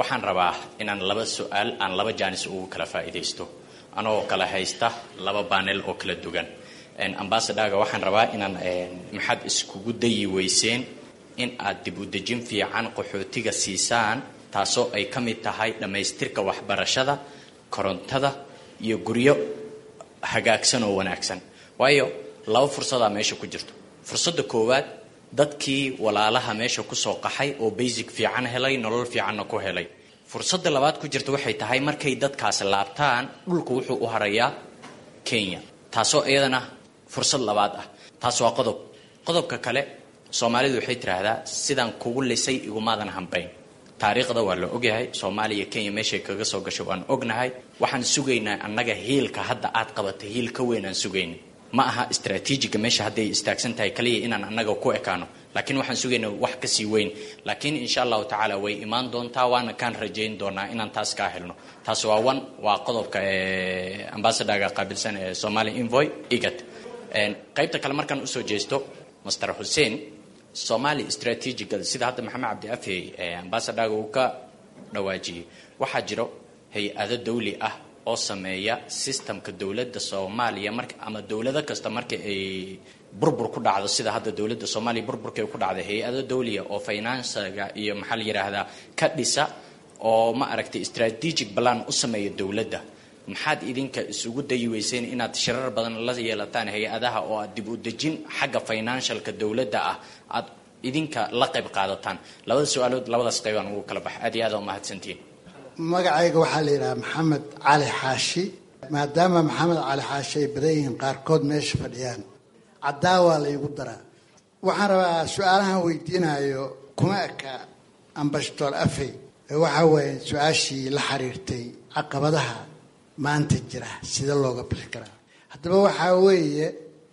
[SPEAKER 11] waxaan rabaa inaan laba su-aal aan laba jaanis ugu kala faa'iidaysto anagoo kala haysta laba baanel oo kala dugan ambasadhaga waxaan rabaa inaan maxaad iskugu dayi weyseen in aad dib u dejin fiican qaxootiga siisaan taasoo ay ka mid tahay dhammaystirka waxbarashada korontada iyo guryo hagaagsan oo wanaagsan waayo laba fursadaa meesha ku jirto fursadda koowaad dadkii walaalaha meesha kusoo qaxay oo basic fiican helay nolol fiicanna ku helay fursadda labaad ku jirta waxay tahay markay dadkaasi laabtaan dhulku wuxuu u harayaa kenya taasoo iyadana fursad labaad ah taas waa qodob qodobka kale soomaalidu waxay tiraahdaa sidaan kugu lisay igumaadan hambayn taariikhda waa la ogyahay soomaaliya kenya meeshay kaga soo gasho waan ognahay waxaan sugaynaa annaga hiilka hadda aad qabatay hiil ka weyn aan sugayna ma aha istraatiijiga meesha hadday istaagsan tahay kaliya inaan annaga ku ekaano laakiin waxaan sugaynaa wax kasii weyn laakiin insha allahu tacaala way imaan doontaa waana kaan rajayn doonaa inaan taas kaa helno taas waa one waa qodobka ambasadorga qaabilsan ee somalia invoy igat qaybta kale markaan usoo jeesto master xuseen somalia strategicada sida hadda maxamed cabdi afey ambasadorga uu ka dhawaajiyey waxaa jiro hay-ado dawli ah oo sameeya systemka dowladda soomaaliya mar ama dowlado kasta marka ay burbur ku dhacdo sida hadda dowladda soomaaliya burburkay ku dhacday hay-ado dawliya oo finansiga iyo maxaa la yidhaahdaa ka dhisa oo ma aragtay strategic plan u sameeya dowladda maxaad idinka isugu dayi weyseen inaad shirar badan la yeelataan hay-adaha oo aad dib u dejin xagga financialka dowladda ah aad idinka la qayb qaadataan labada su-aalood labadaas qaybaan ugu kala bax aad iyo aad umahadsantihiin
[SPEAKER 12] magacayga waxaa la yidhaha maxamed cali xaashi maadaama maxamed cali xaashi ay badan yihiin qaarkood meesha fadhiyaan caddaawaa la igu daraa waxaan rabaa su-aalahan weydiinayo kuma eka ambashatoor afey waxa weeye su-aashii la xiriirtay caqabadaha maanta jira sida looga bixi karaa haddaba waxaa weeye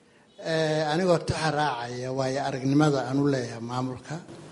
[SPEAKER 12] anigoo taxa raacaya waayo aragnimada aan u leeyahay maamulka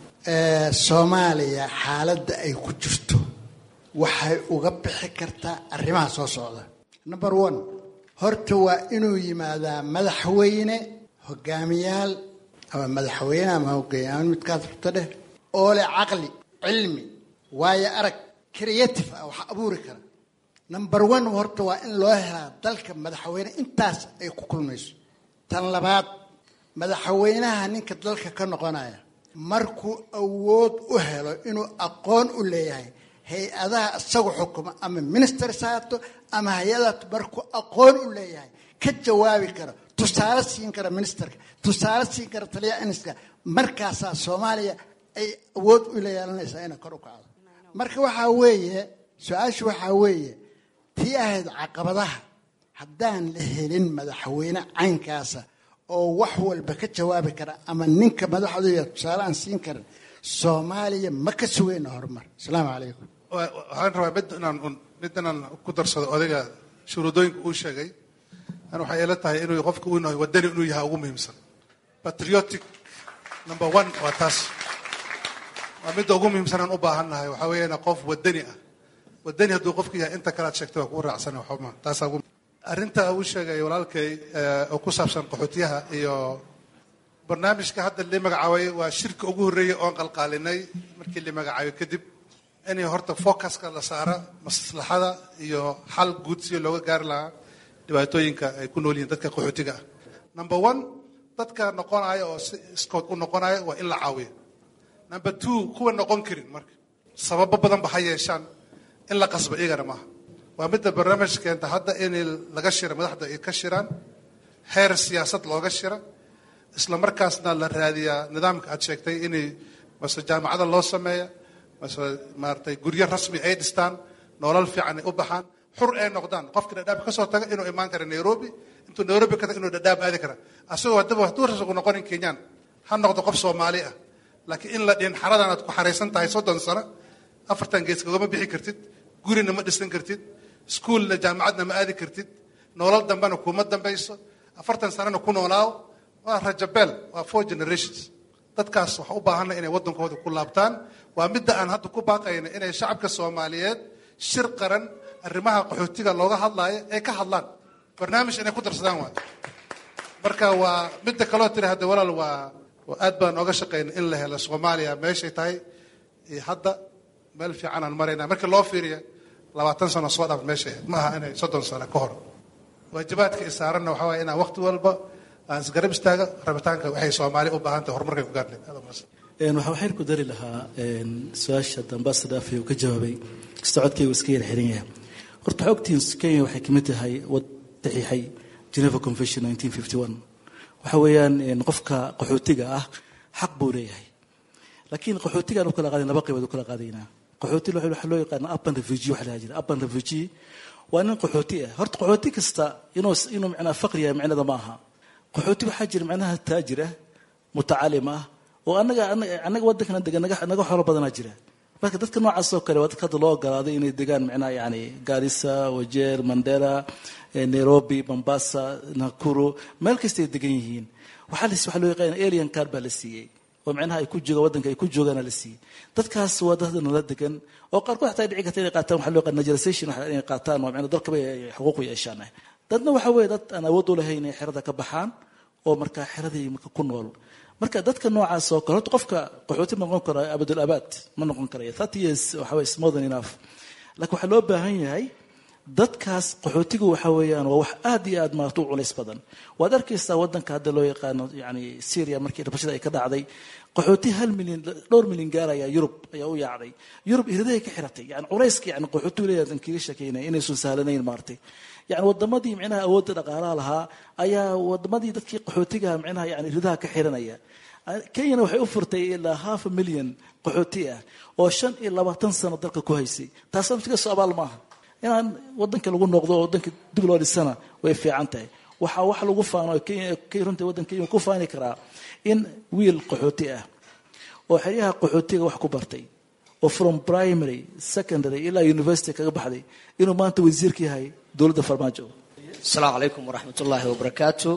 [SPEAKER 12] soomaaliya xaaladda ay ku jirto waxay uga bixi kartaa arrimaha soo socda number one horta waa inuu yimaadaa madaxweyne hogaamiyaal ama madaxweyne ama hogaamiyaal midkaas rabto dheh oo leh caqli cilmi waayo arag creative ah wax abuuri kara number one horta waa in loo helaa dalka madaxweyne intaas ay ku kulmayso tan labaad madaxweynaha ninka dalka ka noqonaya markuu awood u helo inuu aqoon u leeyahay hay-adaha isagu xukuma ama ministers haato ama hay-adaha markuu aqoon u leeyahay ka jawaabi karo tusaale siin kara ministerka tusaale siin kara taliyaha iniska markaasaa soomaaliya ay awood u la yeelanaysaa inay kor u kacdo marka waxaa weeye su-aashu waxaa weeye tii ahayd caqabadaha haddaan la helin madaxweyne caynkaasa oo wax walba ka jawaabi kara ama ninka madaxdooda tusaale aan siin karin soomaaliya ma ka sugayna horumar asalaamu calaykum
[SPEAKER 4] waxaan rabaa mid inaan mid inaan ku darsado odayga shuruudooyinka uu sheegay an waxay ila tahay inuu qofka uu yahay wadani inuu yahay ugu muhiimsan patriotic number one waa taas waa midda ugu muhiimsan aan u baahan nahay waxaa weeyaan qof wadani ah wadani hadduu qofka yahay inta kale aad sheegtay waa kugu raacsan waxuma taasaa ugu arrinta uu sheegay walaalkay oo ku saabsan qaxootiyaha iyo barnaamijka hadda la magacaabay waa shirka ugu horreeyay oon qalqaalinay markii la magacaabay kadib in horta focuska la saara maslaxada iyo xal guud si looga gaari lahaa dhibaatooyinka ay ku nool yihiin dadka qaxootiga ah number one dadka noqonaya oo si iskood u noqonaya waa in la caawiyo number two kuwa noqon karin marka sababo badan ba ha yeeshaan in la qasbo iyagana maaha waa midda barnaamij keenta hadda in laga shira madaxda ay ka shiraan heer siyaasad looga shira isla markaasna la raadiyaa nidaamka aad sheegtay inay mase jaamacada loo sameeya mase maaratay guryo rasmi ay dhistaan nolol fiican ay u baxaan xur ay noqdaan qofka dhadhaab ka soo taga inuu imaan kara nairobi intuu nairobi ka taga inuu dhadhaab aadi kara asagoo haddaba hadduu rasagu noqonin kenyaan ha noqdo qof soomaali ah laakiin in la dhihin xaradan aad ku xaraysan tahay soddon sano afartan gees kagama bixi kartid gurina ma dhisan kartid iskuolna jaamacadna ma aadi kartid nolol dambena kuma dambayso afartan sanana ku noolaaw waa rajabeel waa four generations dadkaas waxa u baahanna inay waddankooda ku laabtaan waa midda aan hadda ku baaqayna inay shacabka soomaaliyeed shir qaran arrimaha qaxootiga looga hadlaayo ay ka hadlaan barnaamij inay ku darsadaan waay marka waa midda kaloo tiri hadda walaal waa aad baan ooga shaqayna in la helo soomaaliya meeshay tahay iyo hadda meel fiican aan maraynaa markii loo fiiriya labaatan sano soo dhaaf meesha ahayd ma aha inay soddon sano ka hor waajibaadka isaaranna waxaa waaya inaan waqti walba aan isgarab istaaga rabitaanka waxay soomaali u baahan tahay horumarkay ku gaarneed aad umahadsan
[SPEAKER 10] waxaa waxaynu ku dari lahaa su-aasha ambassador afay uu ka jawaabay kastoo codkaygu iska yar xiran yahay horta waxaa ogtihiin kenya waxay kamid tahay wad saxiixay geneva convention 1951 waxa weeyaan qofka qaxootiga ah xaq buu leeyahay laakiin qaxootiga aan u kala qaadayn laba qaybood u kala qaadaynaa qaxooti waxaa loo yaqaana urban refugee waxa la jira urban refugee waa nin qaxooti ah horta qaxooti kasta inuu inuu macnaa faqri yahay macnada ma aha qaxooti waxaa jira macnaha taajir ah mutacalim ah oo anaga anaga waddankana degan naga naga xoolo badanaa jira marka dadka noocaas oo kale waa dadka hadda loo ogolaaday inay degaan macnaha yani garissa wajeer mandera nairobi mombasa nakuru meel kasta ay degan yihiin waxaa la waxaa loo yaqaana alien card baa la siiyey oo macnaha ay ku joogaan waddanka ay ku joogaana la siiyey dadkaas waa dad nala degan oo qaarkood xataa dhici karta inay qaataan waxaa loo yaqaan naturalization waxa inay qaataan oo macnaha dalkaba ay xuquuq u yeeshaan dadna waxa weeye dad aan awood u lahayn inay xerada ka baxaan oo markaa xeradii marka ku nool marka dadka noocaas oo kale horta qofka qaxooti noqon kara abadul abaad ma noqon karayo thirty years waxa weye is more than enough laakiin waxaa loo baahan yahay dadkaas qaxootigu waxa weeyaan waa wax aad iyo aad maarata u culays badan waad arkaysaa waddanka hadda loo yaqaano yani syria markii rabashada ay ka dhacday qaxooti hal milyan dhowr milyan gaaraya yurub ayaa u yaacday yurub iridahay ka xiratay yani culayska yani qaxootigu leeyahay aan kaga sheekeynaya inaysan sahlanayn maartay yani wadamadii micnaha awoodda dhaqaalaha lahaa ayaa wadamadii dadkii qaxootigaha micnaha yani iridaha ka xiranaya kenyana waxay u furtay ilaa half a million qaxooti ah oo shan iyo labaatan sano dalka ku haysay taas naftiga soo abaal maaha inaan wadanka lagu noqdo oo wadanka dib loo dhisana way fiican tahay waxaa wax lagu faano runta waddanka kenya ku faani karaa in wiil qaxooti ah oo xeryaha qaxootiga wax ku bartay oo from primary secondary ilaa university kaga baxday inuu maanta wasiirka yahay dowladda farmaajo
[SPEAKER 13] asalaamu calaykum waraxmat ullaahi wabarakaatu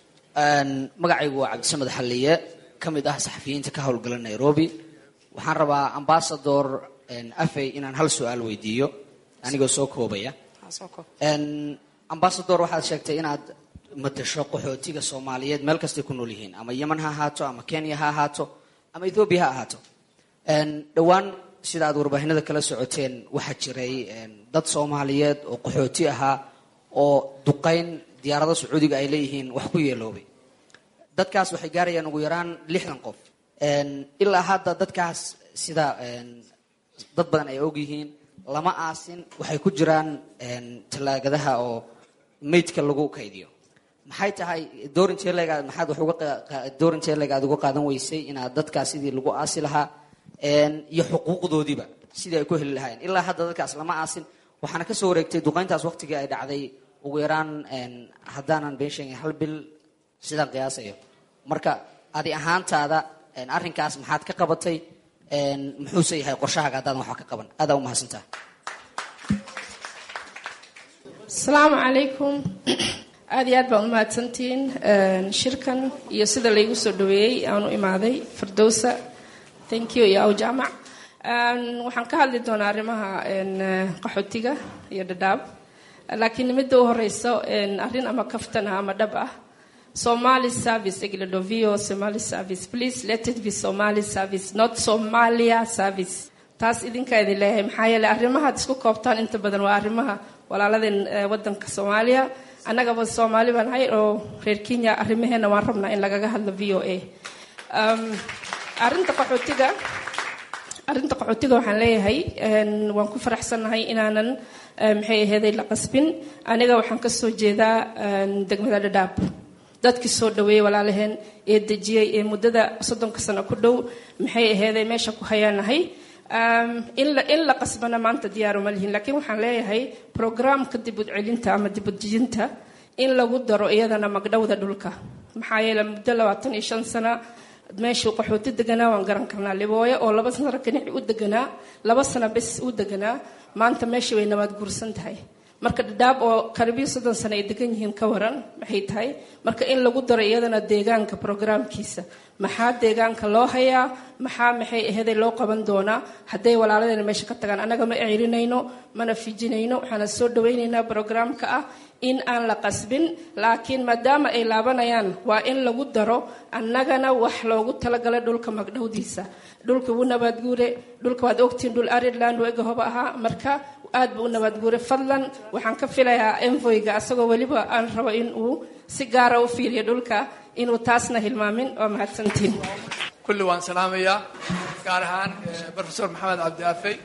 [SPEAKER 13] magacaygu waa cabdisamed xalliye ka mid ah saxafiyiinta ka howlgala nairobi waxaan rabaa ambasador afey inaan hal su-aal weydiiyo anigoo soo koobaya ambasador waxaad sheegtay inaad matasho qaxootiga soomaaliyeed meel kastay ku nool yihiin ama yeman ha ahaato ama kenya ha ahaato ama ethoobiya ha ahaato dhowaan sida aad warbaahinada kala socoteen waxaa jiray dad soomaaliyeed oo qaxooti ahaa oo duqayn diyaarado sacuudiga ay leeyihiin wax ku yeeloobay dadkaas waxay gaarayaan ugu yaraan lixdan qof ilaa hadda dadkaas sida dad badan ay og yihiin lama aasin waxay ku jiraan tallaagadaha oo maydka lagu kaydiyo maxay tahay doorinteelegaad maxaad wax uga doorinteelega aad uga qaadan weysay inaad dadkaas sidii lagu aasi lahaa iyo xuquuqdoodiiba sidii ay ku heli lahaayeen ilaa hadda dadkaas lama aasin waxaana kasoo wareegtay duqayntaas waqtigii ay dhacday ugu yaraan haddaanan been sheegin hal bil sidaan qiyaasayo marka adi ahaantaada arrinkaas maxaad ka qabatay muxuuse yahay qorshahaaga haddaadan waxba ka qaban aadaa umahadsantaha
[SPEAKER 14] asalaamu calaykum aada iyo aad baan umahadsantihiin shirkan iyo sida laygu soo dhaweeyey aan u imaaday firdowsa thank you iyo aw jaamac waxaan ka hadli doonaa arrimaha qaxootiga iyo dhadhaab laakiin midda u horeyso arrin ama kaftan ah ama dhab ah somali service egladovio somali service please let it be somali service not somalia service taas idinkaa idin leeyahay maxaa yeeley arrimahaad isku koobtaan inta badan waa arrimaha walaaladeen wadanka soomaaliya annagaba soomaali baan ahay oo reer kenya arrimaheena waan rabnaa in lagaga hadlo v o a arinta qaxootiga arrinta qaxootiga waxaan leeyahay waan ku faraxsannahay inaanan maxay aheeday la qasbin aniga waxaan kasoo jeedaa degmada dhadhaab dadkii soo dhaweeyey walaalaheen ee dejiyey ee muddada soddonka sano ku dhow maxay aheeday meesha ku hayaanahay in la qasbana maanta diyaaruma lihin laakiin waxaan leeyahay programka dibudcelinta ama dibudejinta in lagu daro iyadana magdhowda dhulka maxaa yeele muddo labaatan iyo shan sana meeshuu qaxooti deganaa waan garan karnaa libooyo oo laba sano kanici u deganaa laba sano bes u deganaa maanta meeshii way nabaad guursan tahay marka dhadhaab oo karibiyo soddon sano ay degan yihiin ka waran maxay tahay marka in lagu daro iyadana deegaanka programkiisa maxaa deegaanka loo hayaa maxaa maxay aheeday loo qaban doonaa hadday walaaladeena meesha ka tagaan annaga ma celinayno mana fijinayno waxaana soo dhawaynaynaa programka ah in aan la qasbin laakiin maadaama ay laabanayaan waa in lagu daro annagana wax loogu talagalay dhulka magdhowdiisa dhulka wuu nabaadguure dhulka waad ogtiin dhul ireland ega hoba ahaa marka aad buu u nabaadguure fadlan waxaan ka filayaa envoyga asagoo weliba aan rabo in uu si gaara u fiiriyo dhulka inuu taasna hilmaamin waa mahadsantiin
[SPEAKER 15] kulli waan salaamayaa gaar ahaan profesor maxamed cabdi afey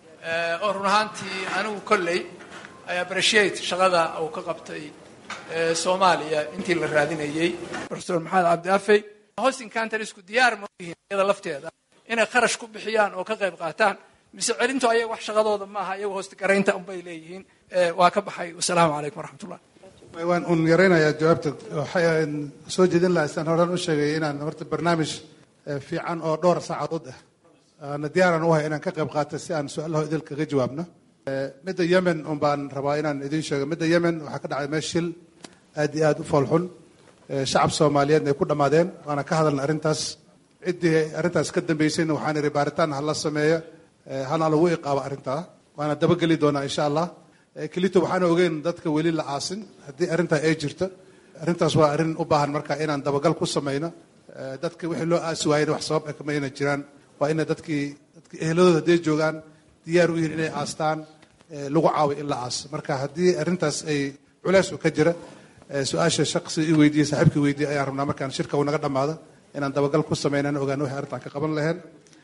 [SPEAKER 15] oo run ahaantii anigu kolley i appreciate shaqada uu ka qabtay soomaaliya intii la raadinayey profesor maxamed cabdi afey hosting countrysku diyaar ma yihiin iyada lafteeda inay kharash ku bixiyaan oo ka qayb qaataan mise celintu ayaga wax shaqadooda maaha iyagu hosti garaynta unbay leeyihiin waa ka baxay wasalaamu calaykum waraxmatullah
[SPEAKER 4] waan un yaraynayaa jawaabta waxaan soo jeedin lahaa isaan horan u sheegay inaan horta barnaamij fiican oo dhowr saacadood ah aana diyaaran u hay inaan ka qayb qaato si aan su-aalaha idil kaga jawaabno midda yemen un baan rabaa inaan idiin sheego midda yemen waxaa ka dhacay meel shil aad iyo aad u foolxun shacab soomaaliyeedna ay ku dhammaadeen waana ka hadalna arrintaas ciddii arrintaas ka dambeysayna waxaan ihi baaritaan hala sameeyo hana lagu iqaabo arrintaa waana dabageli doonaa insha allah kelito waxaan ogeyn dadka weli la aasin haddii arrintaa ay jirto arrintaas waa arrin u baahan marka inaan dabagal ku samayno dadka wixii loo aasi waayena wax sabab kama ayna jiraan waa ina dadkii dadki ehladooda hadday joogaan diyaar u yihiin inay aastaan lagu caawiyo in la aaso marka haddii arrintaas ay culeys u ka jira su-aasha shaqsi i weydiiye saaxiibkii weydiiye ayaan rabnaa markaan shirka uu naga dhammaado inaan dabagal ku samaynan ogaan wixii arrintaan ka qaban laheen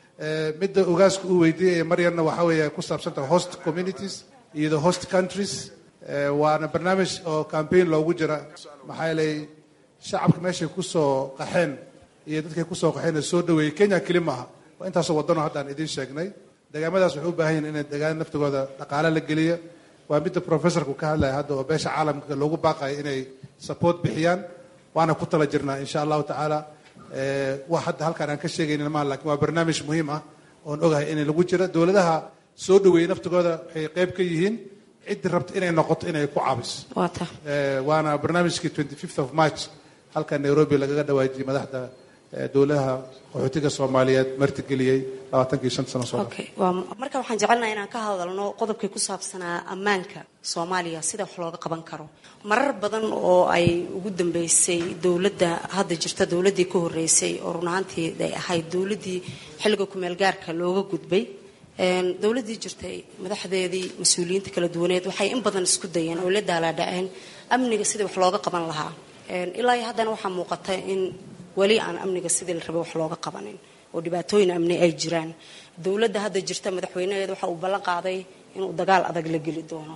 [SPEAKER 4] midda ogaaska uu weydiiyey maryanna waxaa weeye ku saabsantaha host communities iyo the host countries waana barnaamij oo campaign loogu jira maxaa yeelay shacabka meeshay kusoo qaxeen iyo dadkay kusoo qaxeen soo dhaweeyey kenya keli maaha waa intaasoo wadano haddaan idiin sheegnay degaamadaas waxay u baahan yihin inay degaan naftigooda dhaqaale la geliyo waa midda professorku ka hadlaya hadda oo beesha caalamka loogu baaqayo inay support bixiyaan waana ku tala jirnaa insha allahu tacaala wax hadda halkaan aan ka sheegaynin maaha lakin waa barnaamij muhiim ah oon ogahay inay lagu jira dowladaha soo dhaweeyey naftigooda waxay qayb ka yihiin ciddii rabta inay noqoto inay ku caabiso waana barnaamijkii twenty fifth of march halka nairobi lagaga dhawaajiyey madaxda dowladaha qaxootiga soomaaliyeed martigeliyey labaatankii shan sano soo
[SPEAKER 9] marka waxaan jecelnaha inaan ka hadalno qodobkii ku saabsanaa ammaanka soomaaliya sida wax looga qaban karo marar badan oo ay ugu dambeysay dowladda hadda jirta dowladdii ka horreysay oo run ahaantii ay ahayd dowladdii xilliga kumeel gaarka looga gudbay dowladdii jirtay madaxdeedii mas-uuliyiinta kala duwaneed waxay in badan isku dayeen oo la daalaadhaceen amniga sidii wax looga qaban lahaa ilaa iyo haddana waxaa muuqata in weli aan amniga sidii la rabay wax looga qabanin oo dhibaatooyin amni ay jiraan dowladda hadda jirta madaxweynaheeda waxa uu ballan qaaday inuu dagaal adag la geli doono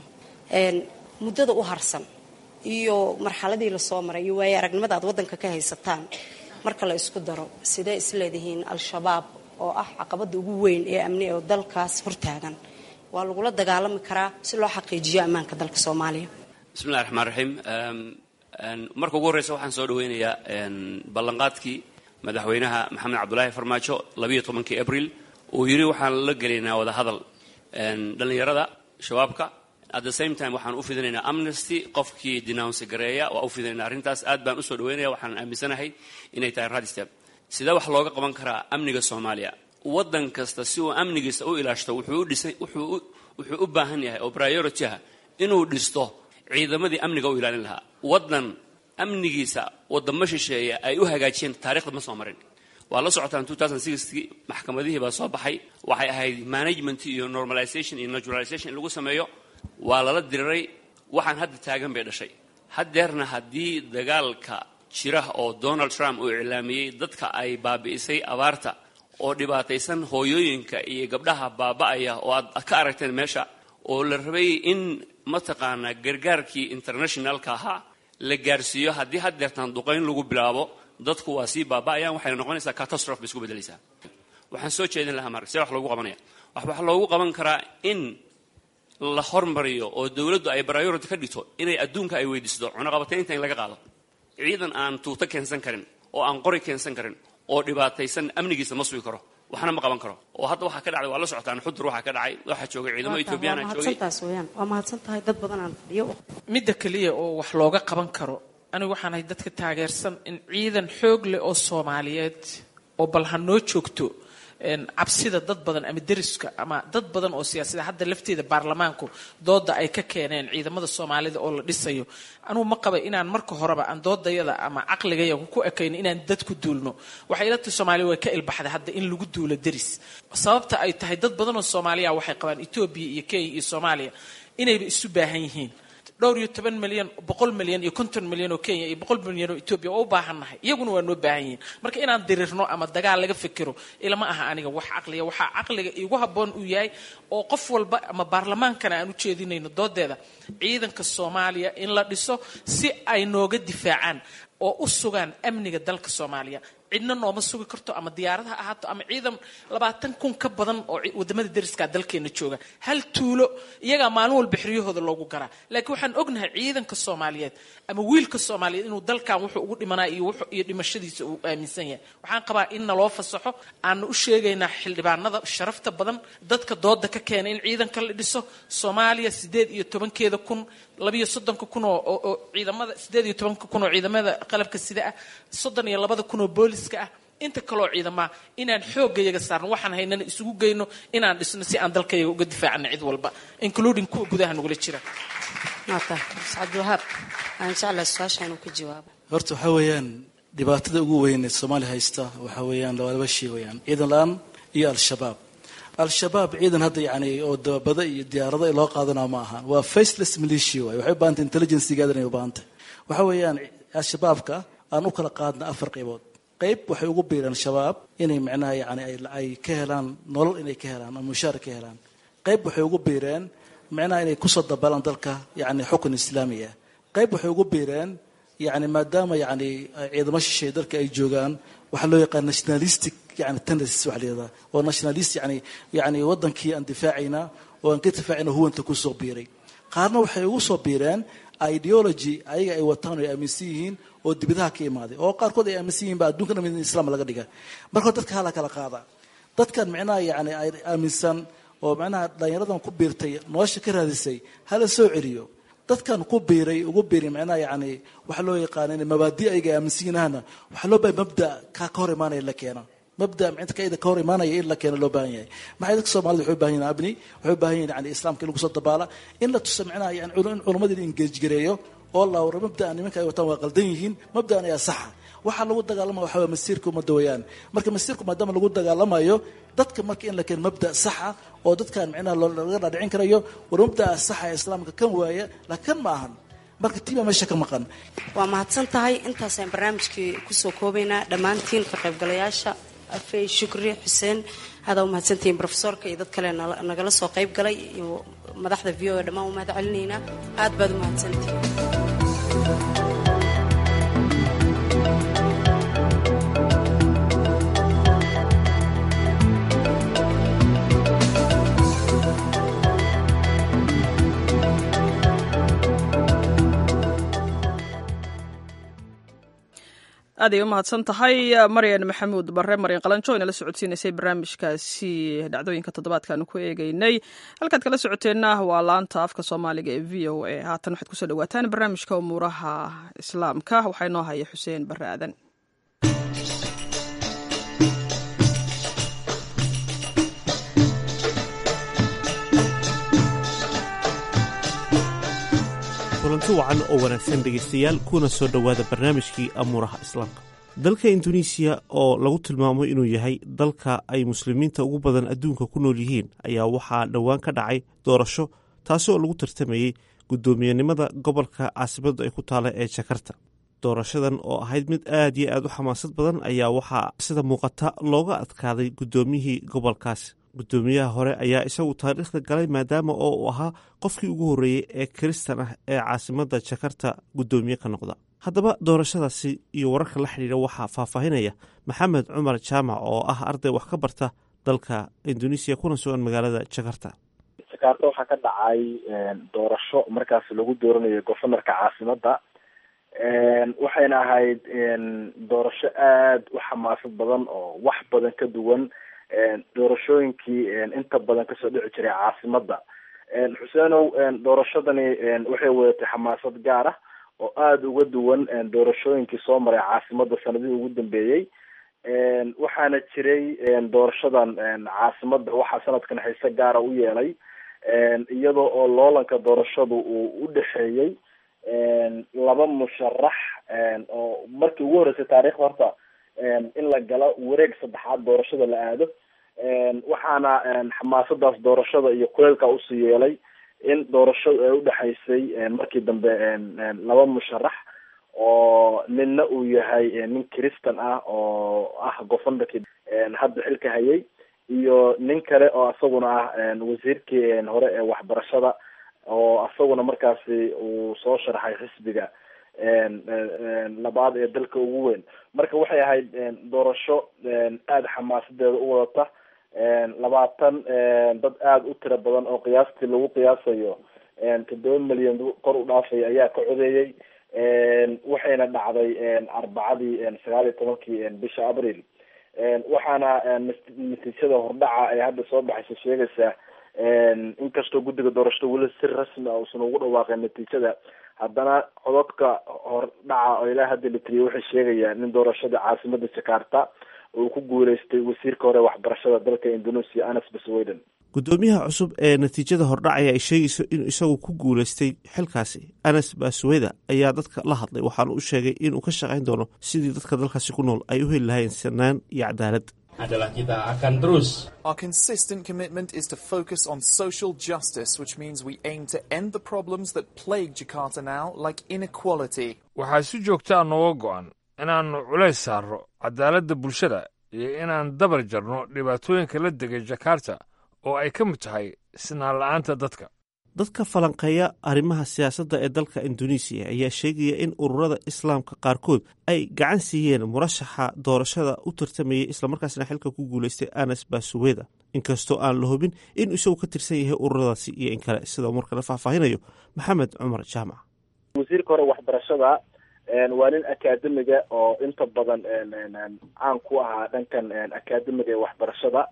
[SPEAKER 9] muddada u harsan iyo marxaladii lasoo maray iyo waaye aragnimada aad waddanka ka haysataan marka la isku daro sidee isleedihiin al-shabaab oo ah caqabada ugu weyn ee amni oo dalkaas hortaagan waa lagula dagaalami karaa si loo xaqiijiyo ammaanka dalka soomaaliya
[SPEAKER 5] bismillahi raxmaan raxiim marka ugu horreysa waxaan soo dhaweynayaa ballanqaadkii madaxweynaha maxamed cabdulaahi farmaajo labayo tobankii abril uu yidhi waxaan la gelaynaa wada hadal dhallinyarada shabaabka at the same time waxaan u fidinaynaa amnesty qofkii denounce gareeya waa u fidinaynaa arrintaas aad baan usoo dhaweynaya waxaan aaminsanahay inay tahay radstep sidee wax looga qaban karaa amniga soomaaliya waddan kasta si uu amnigiisa u ilaashto wuxuu u baahan yahay oo priority ah inuu dhisto ciidamadii amniga u ilaalin lahaa waddan amnigiisa wadamo shisheeya ay u hagaajiyeen taarikhda ma soo marin waa la socotaan maxkamadihii baa soo baxay waxay ahayd management iyo normalization iyo naturalization in lagu sameeyo waa lala diriray waxaan hadda taagan bay dhashay haddeerna haddii dagaalka jira oo donald trump uu iclaamiyey dadka ay baabi'isay abaarta oo dhibaataysan hooyooyinka iyo gabdhaha baaba'aya oo aad ka aragteen meesha oo la rabay in mataqaanaa gargaarkii internationalka ahaa la gaarsiiyo haddii haddeertaan duqayn lagu bilaabo dadku waa sii baaba'ayaan waxayna noqonaysaa catastrophe bay isku beddelaysaa waxaan soo jeedin lahaa marka see wax loogu qabanaya waxaa loogu qaban karaa in la hormariyo oo dowladdu ay priority ka dhigto inay adduunka ay weydiisto cunaqabataynta in laga qaado ciidan aan tuuto keensan karin oo aan qori keensan karin oo dhibaataysan amnigiisa ma sugi karo waxna ma qaban karo oo hadda waxaa ka dhacday waa la socotaan xudur waxaa ka dhacay waxaa joogay ciidamo ethoobiyaana joogay
[SPEAKER 9] mahadsantaas weyaan waa mahadsan tahay dad badan aan fadhiyo
[SPEAKER 3] midda keliya oo wax looga qaban karo anigu waxaan ahay dadka taageersan in ciidan xoog leh oo soomaaliyeed oo bal ha noo joogto cabsida dad badan ama deriska ama dad badan oo siyaasada hadda lafteeda baarlamaanku dooda ay ka keeneen ciidamada soomaalida oo la dhisayo anugu ma qaba inaan marka horeba aan doodayada ama caqligayaga ku ekayno inaan dad ku duulno waxay ila tahay soomaaliya way ka ilbaxday hadda in lagu duulo deris sababta ay tahay dad badan oo soomaaliya waxay qabaan etoobiya iyo kenya iyo soomaaliya inayba isu baahan yihiin dhowr iyo toban milyan boqol milyan iyo konton milyan oo kenya iyo boqol milyan oo etoobiya waa u baahannahay iyaguna waa noo baahan yihiin marka inaan dirirno ama dagaal laga fikiro ilama aha aniga wax caqliga waxaa caqliga igu habboon uu yahay oo qof walba ama baarlamaankana aan u jeedinayno doodeeda ciidanka soomaaliya in la dhiso si ay nooga difaacaan oo u sugaan amniga dalka soomaaliya cidna nooma sugi karto ama diyaarad ha ahaato ama ciidan labaatan kun ka badan oo wadamada deriskaa dalkeena jooga hal tuulo iyagaa maalin walba xiryahooda loogu garaa laakiin waxaan ognahay ciidanka soomaaliyeed ama wiilka soomaaliyeed inuu dalkan wuxuu ugu dhimanaa iyo iyo dhimashadiisa uu aaminsan yahay waxaan qabaa in naloo fasaxo aana u sheegaynaa xildhibaanada sharafta badan dadka dooda ka keena in ciidanka la dhiso soomaaliya sideed iyo tobankeeda kun labiyo soddonka kun oo ciidamada sideed iyo tobanka kun oo ciidamada qalabka sida ah soddon iyo labada kun oo booliska ah inta kaloo ciidamaa inaan xooggayaga saarno waxaan haynana isugu geyno inaan dhisno si aan dalkayaga uga difaacano cid walba including kuwa gudaha nagula jira
[SPEAKER 9] cabdiwahaab aan jeclahay su-aasha inuu ka jawaabo
[SPEAKER 10] horta waxaa weeyaan dhibaatada ugu weyn ee soomaaliya haysta waxaa weeyaan laba laba shay weeyaan ciidan la-aan iyo al-shabaab al-shabaab ciidan hadda yani oo dababada iyo diyaarado loo qaadanaa ma ahan waa faceless militia waay waxay u bahantay intelligencygaada inay u bahantay waxa weeyaan al-shabaabka aan u kala qaadna afar qaybood qayb waxay ugu biireen shabaab inay macnaha yani ay ka helaan nolol inay ka helaan ama mushaar ka helaan qayb waxay ugu biireen macnaha inay kusoo dabalaan dalka yani xukun islaami ah qayb waxay ugu biireen yani maadaama yani ciidamo shisheeye dalka ay joogaan waxaa loo yaqaan nationalistic yani tendencies waxa la yihahdaa oo nationalist yani yani wadankii aan difaacayna oo aan ka difaacayna huwanta kusoo biiray qaarna waxay ugu soo biireen ideology ayaga ay wataan oo ay aaminsan yihiin oo dibadaha ka imaaday oo qaarkood ay aaminsan yihiin ba adduunka dhan in islaam laga dhiga marka hore dadka hala kala qaada dadkan micnaha yani ay aaminsan oo macnaha dhalinyaradan ku biirtay nolosha ka raadisay hala soo celiyo dadkan ku biiray ugu biiray macnaha yani waxa loo yaqaana in mabaadi ayaga aaminsan yihiinahna waxaa loo baahay mabda ka ka hor imaanaya la keena mabda inta kaida ka hor imaanaya in la keeno loo baahan yahay maxay dadka soomaalida waxay u baahan yihin abni waxay u baahan yihin yani islaamka in lagu soo dabaala in la tuso macnaha yani in culamadii la engage gareeyo oo la wara mabda'an nimanka ay wataan waa qaldan yihiin mabda'an ayaa saxa waxaa lagu dagaalamaya waxa waa masiirka ummadda weeyaan marka masiirku maadaama lagu dagaalamayo dadka marka in la keeno mabda saxa oo dadkan micnaha laga dhaadhicin karayo war mabda'a saxa ee islaamka kan waaya laakiin kan ma ahan marka tiibaa meesha ka maqan
[SPEAKER 9] waa mahadsan tahay intaasaan barnaamijkii kusoo koobaynaa dhammaantiin ka qaybgalayaasha afey shukri xuseen hadaa u mahadsantihiin rofesorka iyo dad kale nagala soo qayb galay iyo madaxda v o e dhammaan u mahad celinaynaa aad baad u mahadsantihiin
[SPEAKER 1] aaday u mahadsan tahay maryan maxamuud bare maryan qalanjo inala socodsiinaysay barnaamijkaasi dhacdooyinka toddobaadkaanu ku eegeynay halkaad kala socoteenna waa laanta afka soomaaliga ee v o a haatan waxaad kusoo dhawaataan barnaamijka umuuraha islaamka waxaa inoo haya xuseen bare aadan
[SPEAKER 16] kulanti wacan oo wanaagsan dhegaystayaal kuna soo dhowaada barnaamijkii amuuraha islaamka dalka induneisiya oo lagu tilmaamo inuu yahay dalka ay muslimiinta ugu badan adduunka ku nool yihiin ayaa waxaa dhowaan ka dhacay doorasho taasi oo lagu tartamayey guddoomiyenimada gobolka caasimadu ay ku taala ee jakarta doorashadan oo ahayd mid aad iyo aad u xamaasad badan ayaa waxaa sida muuqata looga adkaaday guddoomiyihii gobolkaasi guddoomiyaha hore ayaa isagu taariikhda galay maadaama oo uu ahaa qofkii ugu horreeyey ee kiristan ah ee caasimadda jakarta guddoomiye ka noqda haddaba doorashadaasi iyo wararka la xidhiidha waxaa faahfaahinaya maxamed cumar jaamac oo ah arday wax ka barta dalka induneisiya kuna sugan magaalada jakarta
[SPEAKER 17] jakarta waxaa ka dhacay doorasho markaas lagu dooranayo governorka caasimadda waxayna ahayd doorasho aada u xamaasad badan oo wax badan ka duwan doorashooyinkii inta badan kasoo dhici jiray caasimada xuseenow doorashadani waxay wadatay xamaasad gaar ah oo aada uga duwan doorashooyinkii soo maray caasimada sanadihii ugu dambeeyey waxaana jiray doorashadan caasimada waxaa sanadkan xiise gaara u yeelay iyadoo oo loolanka doorashadu uu u dhexeeyey laba musharax oo markii ugu horreysay taariikhda horta in la galo wareeg saddexaad doorashada la aado waxaana xamaasadaas doorashada iyo kuleelka usii yeelay in doorashadu ay udhexaysay markii dambe laba musharax oo ninna uu yahay nin christan ah oo ah governorkii hadda xilka hayay iyo nin kale oo isaguna ah wasiirkii hore ee waxbarashada oo isaguna markaasi uu soo sharxay xisbiga labaad ee dalka ugu weyn marka waxay ahayd doorasho aada xamaasadeeda u wadata labaatan dad aada u tiro badan oo qiyaastii lagu qiyaasayo toddoba milyan kor u dhaafaya ayaa ka codeeyey waxayna dhacday arbacadii sagaal iyo tobankii bisha abril waxaana natiijada hordhaca ee hadda soo baxaysa sheegaysaa inkastoo guddiga doorashada weli si rasmi ah uusan ugu dhawaaqeen natiijada haddana cododka hordhaca oo ilaa hadda la tiriyay waxay sheegayaan in doorashada caasimada jakarta uu ku guuleystay wasiirka hore waxbarashada dalka indonesia anas basweden
[SPEAKER 16] guddoomiyaha cusub ee natiijada hordhacaya ay sheegayso inuu isagu ku guuleystay xilkaasi anas basweda ayaa dadka la hadlay waxaana u sheegay inuu ka shaqayn doono sidii dadka dalkaasi ku nool ay u heli lahayn sanaan iyo cadaalad
[SPEAKER 18] adalah kita akan terus.
[SPEAKER 19] Our consistent commitment is to focus on social justice, which means we aim to end the problems that plague Jakarta now, like inequality.
[SPEAKER 20] waxaa si joogtaa nooga go'an inaannu culays saarro cadaaladda bulshada iyo inaan dabar jarno dhibaatooyinka la degay jakarta oo ay ka mid tahay sinaan la'aanta dadka
[SPEAKER 16] dadka falanqeeya arrimaha siyaasadda ee dalka indonesiya ayaa sheegaya in ururada islaamka qaarkood ay gacan siiyeen murashaxa doorashada u tartamayay islamarkaasna xilka ku guuleystay anas basuweda inkastoo aan la hubin in isagu ka tirsan yahay ururadaasi iyo in kale sida markana faahfaahinayo maxamed cumar jaamac
[SPEAKER 17] wasiirka hore waxbarashada waa nin akaademiga oo inta badan caan ku ahaa dhankan akaademiga ee waxbarashada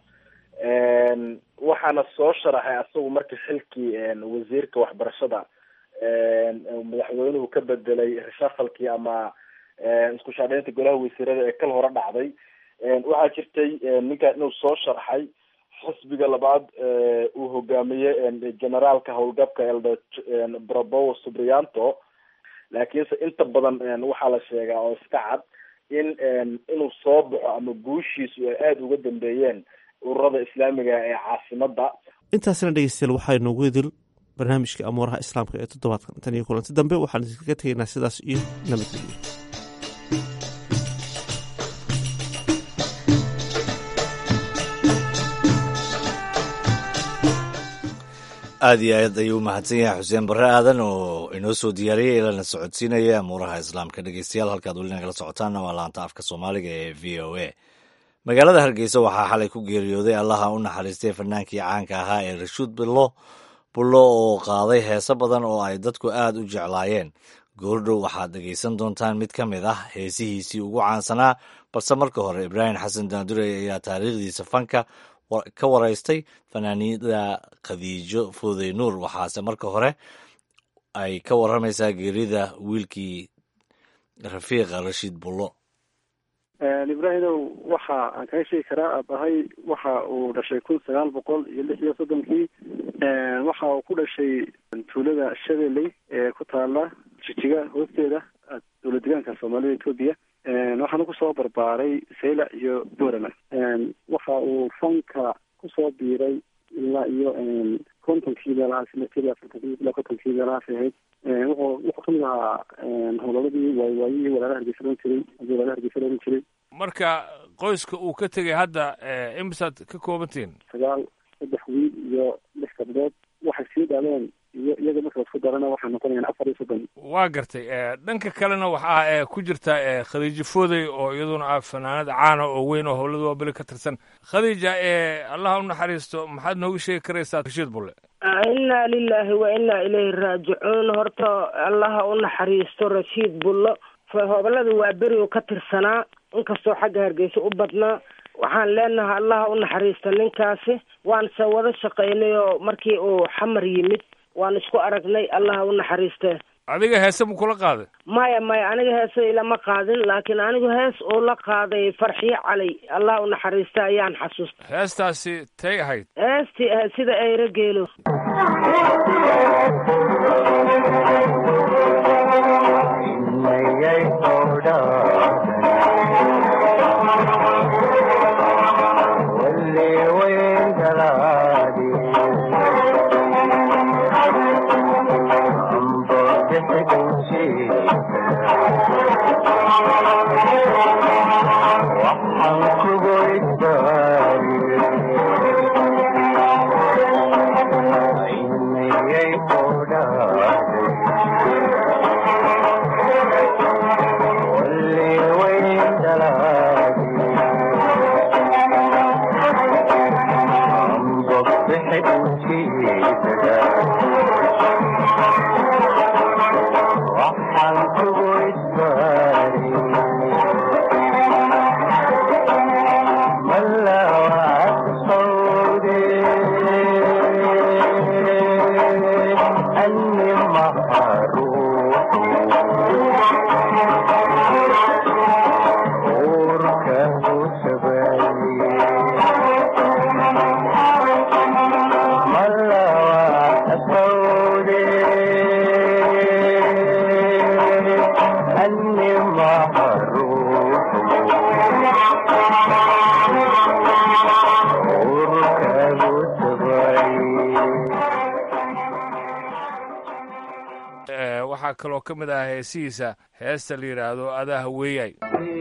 [SPEAKER 17] waxaana soo sharaxay asagu markii xilkii wasiirka waxbarashada madaxweynuhu ka bedelay reshafalkii ama isku shaadheynta golaha wasiirada ee kal hore dhacday waxaa jirtay ninkan inuu soo sharxay xisbiga labaad uu hogaamiyey generaalka howlgabka elde brabowo subrianto laakiinse inta badan waxaa la sheegaa oo iska cad in inuu soo baxo ama guushiisu ay aada uga dambeeyeen ururada islaamiga ee caasimada
[SPEAKER 16] intaasna dhegeystayaal waxaa inoogu idil barnaamijka amuuraha islaamka ee toddobaadkan tan iyo kulanti dambe waxaan idinkaga tegaynaa sidaas iyo nabadgelyo
[SPEAKER 2] aada iyo aad ayuu u mahadsan yahay xuseen barre aadan oo inoo soo diyaariyey ilana socodsiinaya amuuraha islaamka dhegeystayaal halkaad weli nagala socotaanna waa laanta afka soomaaliga ee v o a magaalada hargeysa waxaa xalay ku geeriyooday allaha u naxariistay fanaankii caanka ahaa ee rashuud billo bullo oo qaaday heeso badan oo ay dadku aada u jeclaayeen goordhow waxaad dhegaysan doontaan mid ka mid ah heesihiisii ugu caansanaa balse marka hore ibraahim xasan daandurey ayaa taariikhdiisa fanka ka waraystay fanaaniida khadiijo fooday nuur waxaase marka hore ay ka waramaysaa geerida wiilkii rafiiqa rashiid bullo
[SPEAKER 21] ibraahimow waxa aan kaga sheegi karaa aabahay waxa uu dhashay kun sagaal boqol iyo lix iyo soddonkii waxa uu ku dhashay tuulada shabeelley ee ku taala jijiga hoosteeda dowlad deegaanka soomaalida etoobiya waxaana kusoo barbaaray sayla iyo borama waxa uu fanka kusoo biiray ilaa iyo kontonkii meelahaas ilaa afartankii ilaa kontonkii meelahaas ahayd wuxuu wuxuu kamid ahaa howlaladii waaywaayihii walaalaha hargeysa loon jiray hadii walaalaha hargeysa loon jiray
[SPEAKER 20] marka qoyska uu ka tegay hadda imisaad ka koobantihin
[SPEAKER 21] sagaal saddex wiil iyo lix gabdhood waxay sii dhaleen iyo iyaga marka lasku darana waxay noqonayaan afar iyo soddon
[SPEAKER 20] waa gartay dhanka kalena waxaa ku jirta khadiijo foodey oo iyaduna ah fanaanad caana oo weyn oo howlada waabeli ka tirsan khadiija allaha u naxariisto maxaad nooga sheegi karaysaa rashiid bulle
[SPEAKER 22] inaa lilaahi wa inaa ilayhi raajicuun horta allaha u naxariisto rashiid bullo hobolada waa beri u ka tirsanaa inkastoo xagga hargeysa u badnaa waxaan leenahay allaha u naxariista ninkaasi waan se wada shaqaynay oo markii uu xamar yimid waan isku aragnay allaha u naxariiste
[SPEAKER 20] adiga heese mu kula qaaday
[SPEAKER 22] maya maya aniga heese ilama qaadin laakiin anigu hees uu la qaaday farxiyo cali allah u naxariista ayaan xasuusta
[SPEAKER 20] heestaasi tay ahayd
[SPEAKER 22] heestii ahayd sida eyro geelo
[SPEAKER 20] waxaa kaloo ka mid ah heesihiisa heesta la yidhaahdo adaa haweeyay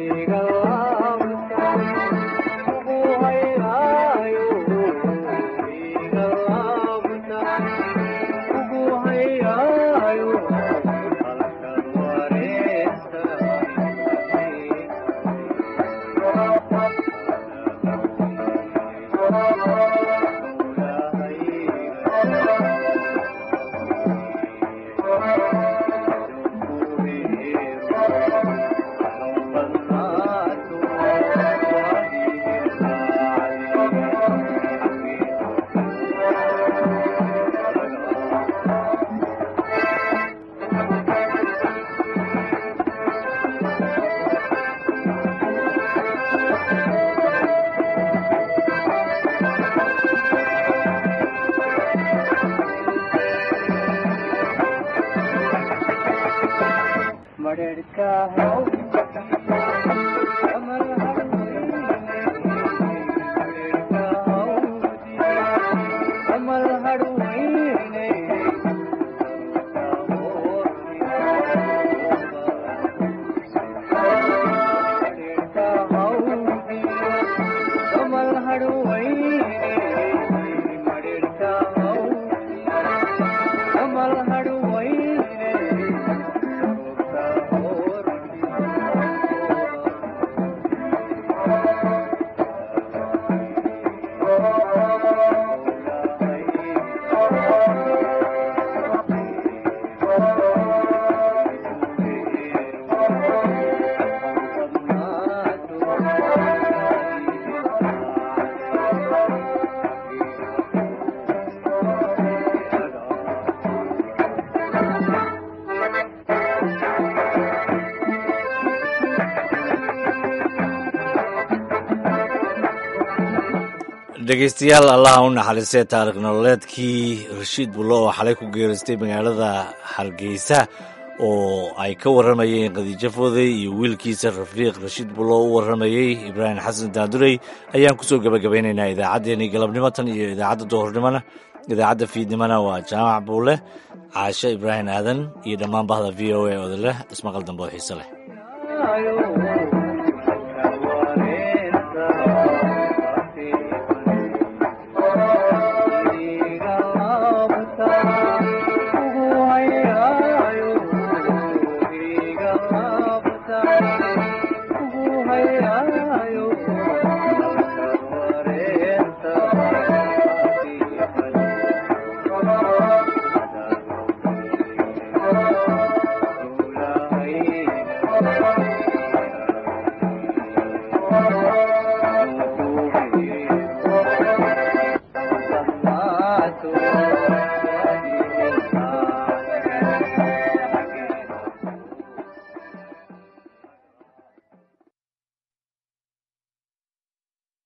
[SPEAKER 2] dhegeystayaal allaha u naxariistay taarikh nololeedkii rashiid bullo oo xalay ku geeristay magaalada hargeysa oo ay ka warramayeen khadiijo fooday iyo wiilkiisa rafiiq rashiid bullo u warramayey ibraahim xasan daadurey ayaan kusoo gebagabaynaynaa idaacaddeenii galabnimo tan iyo idaacadda duhurnimona idaacadda fiidnimona waa jaamac buule caashe ibraahim aadan iyo dhammaan bahda v o a odoleh ismaqal dambe oo xiise leh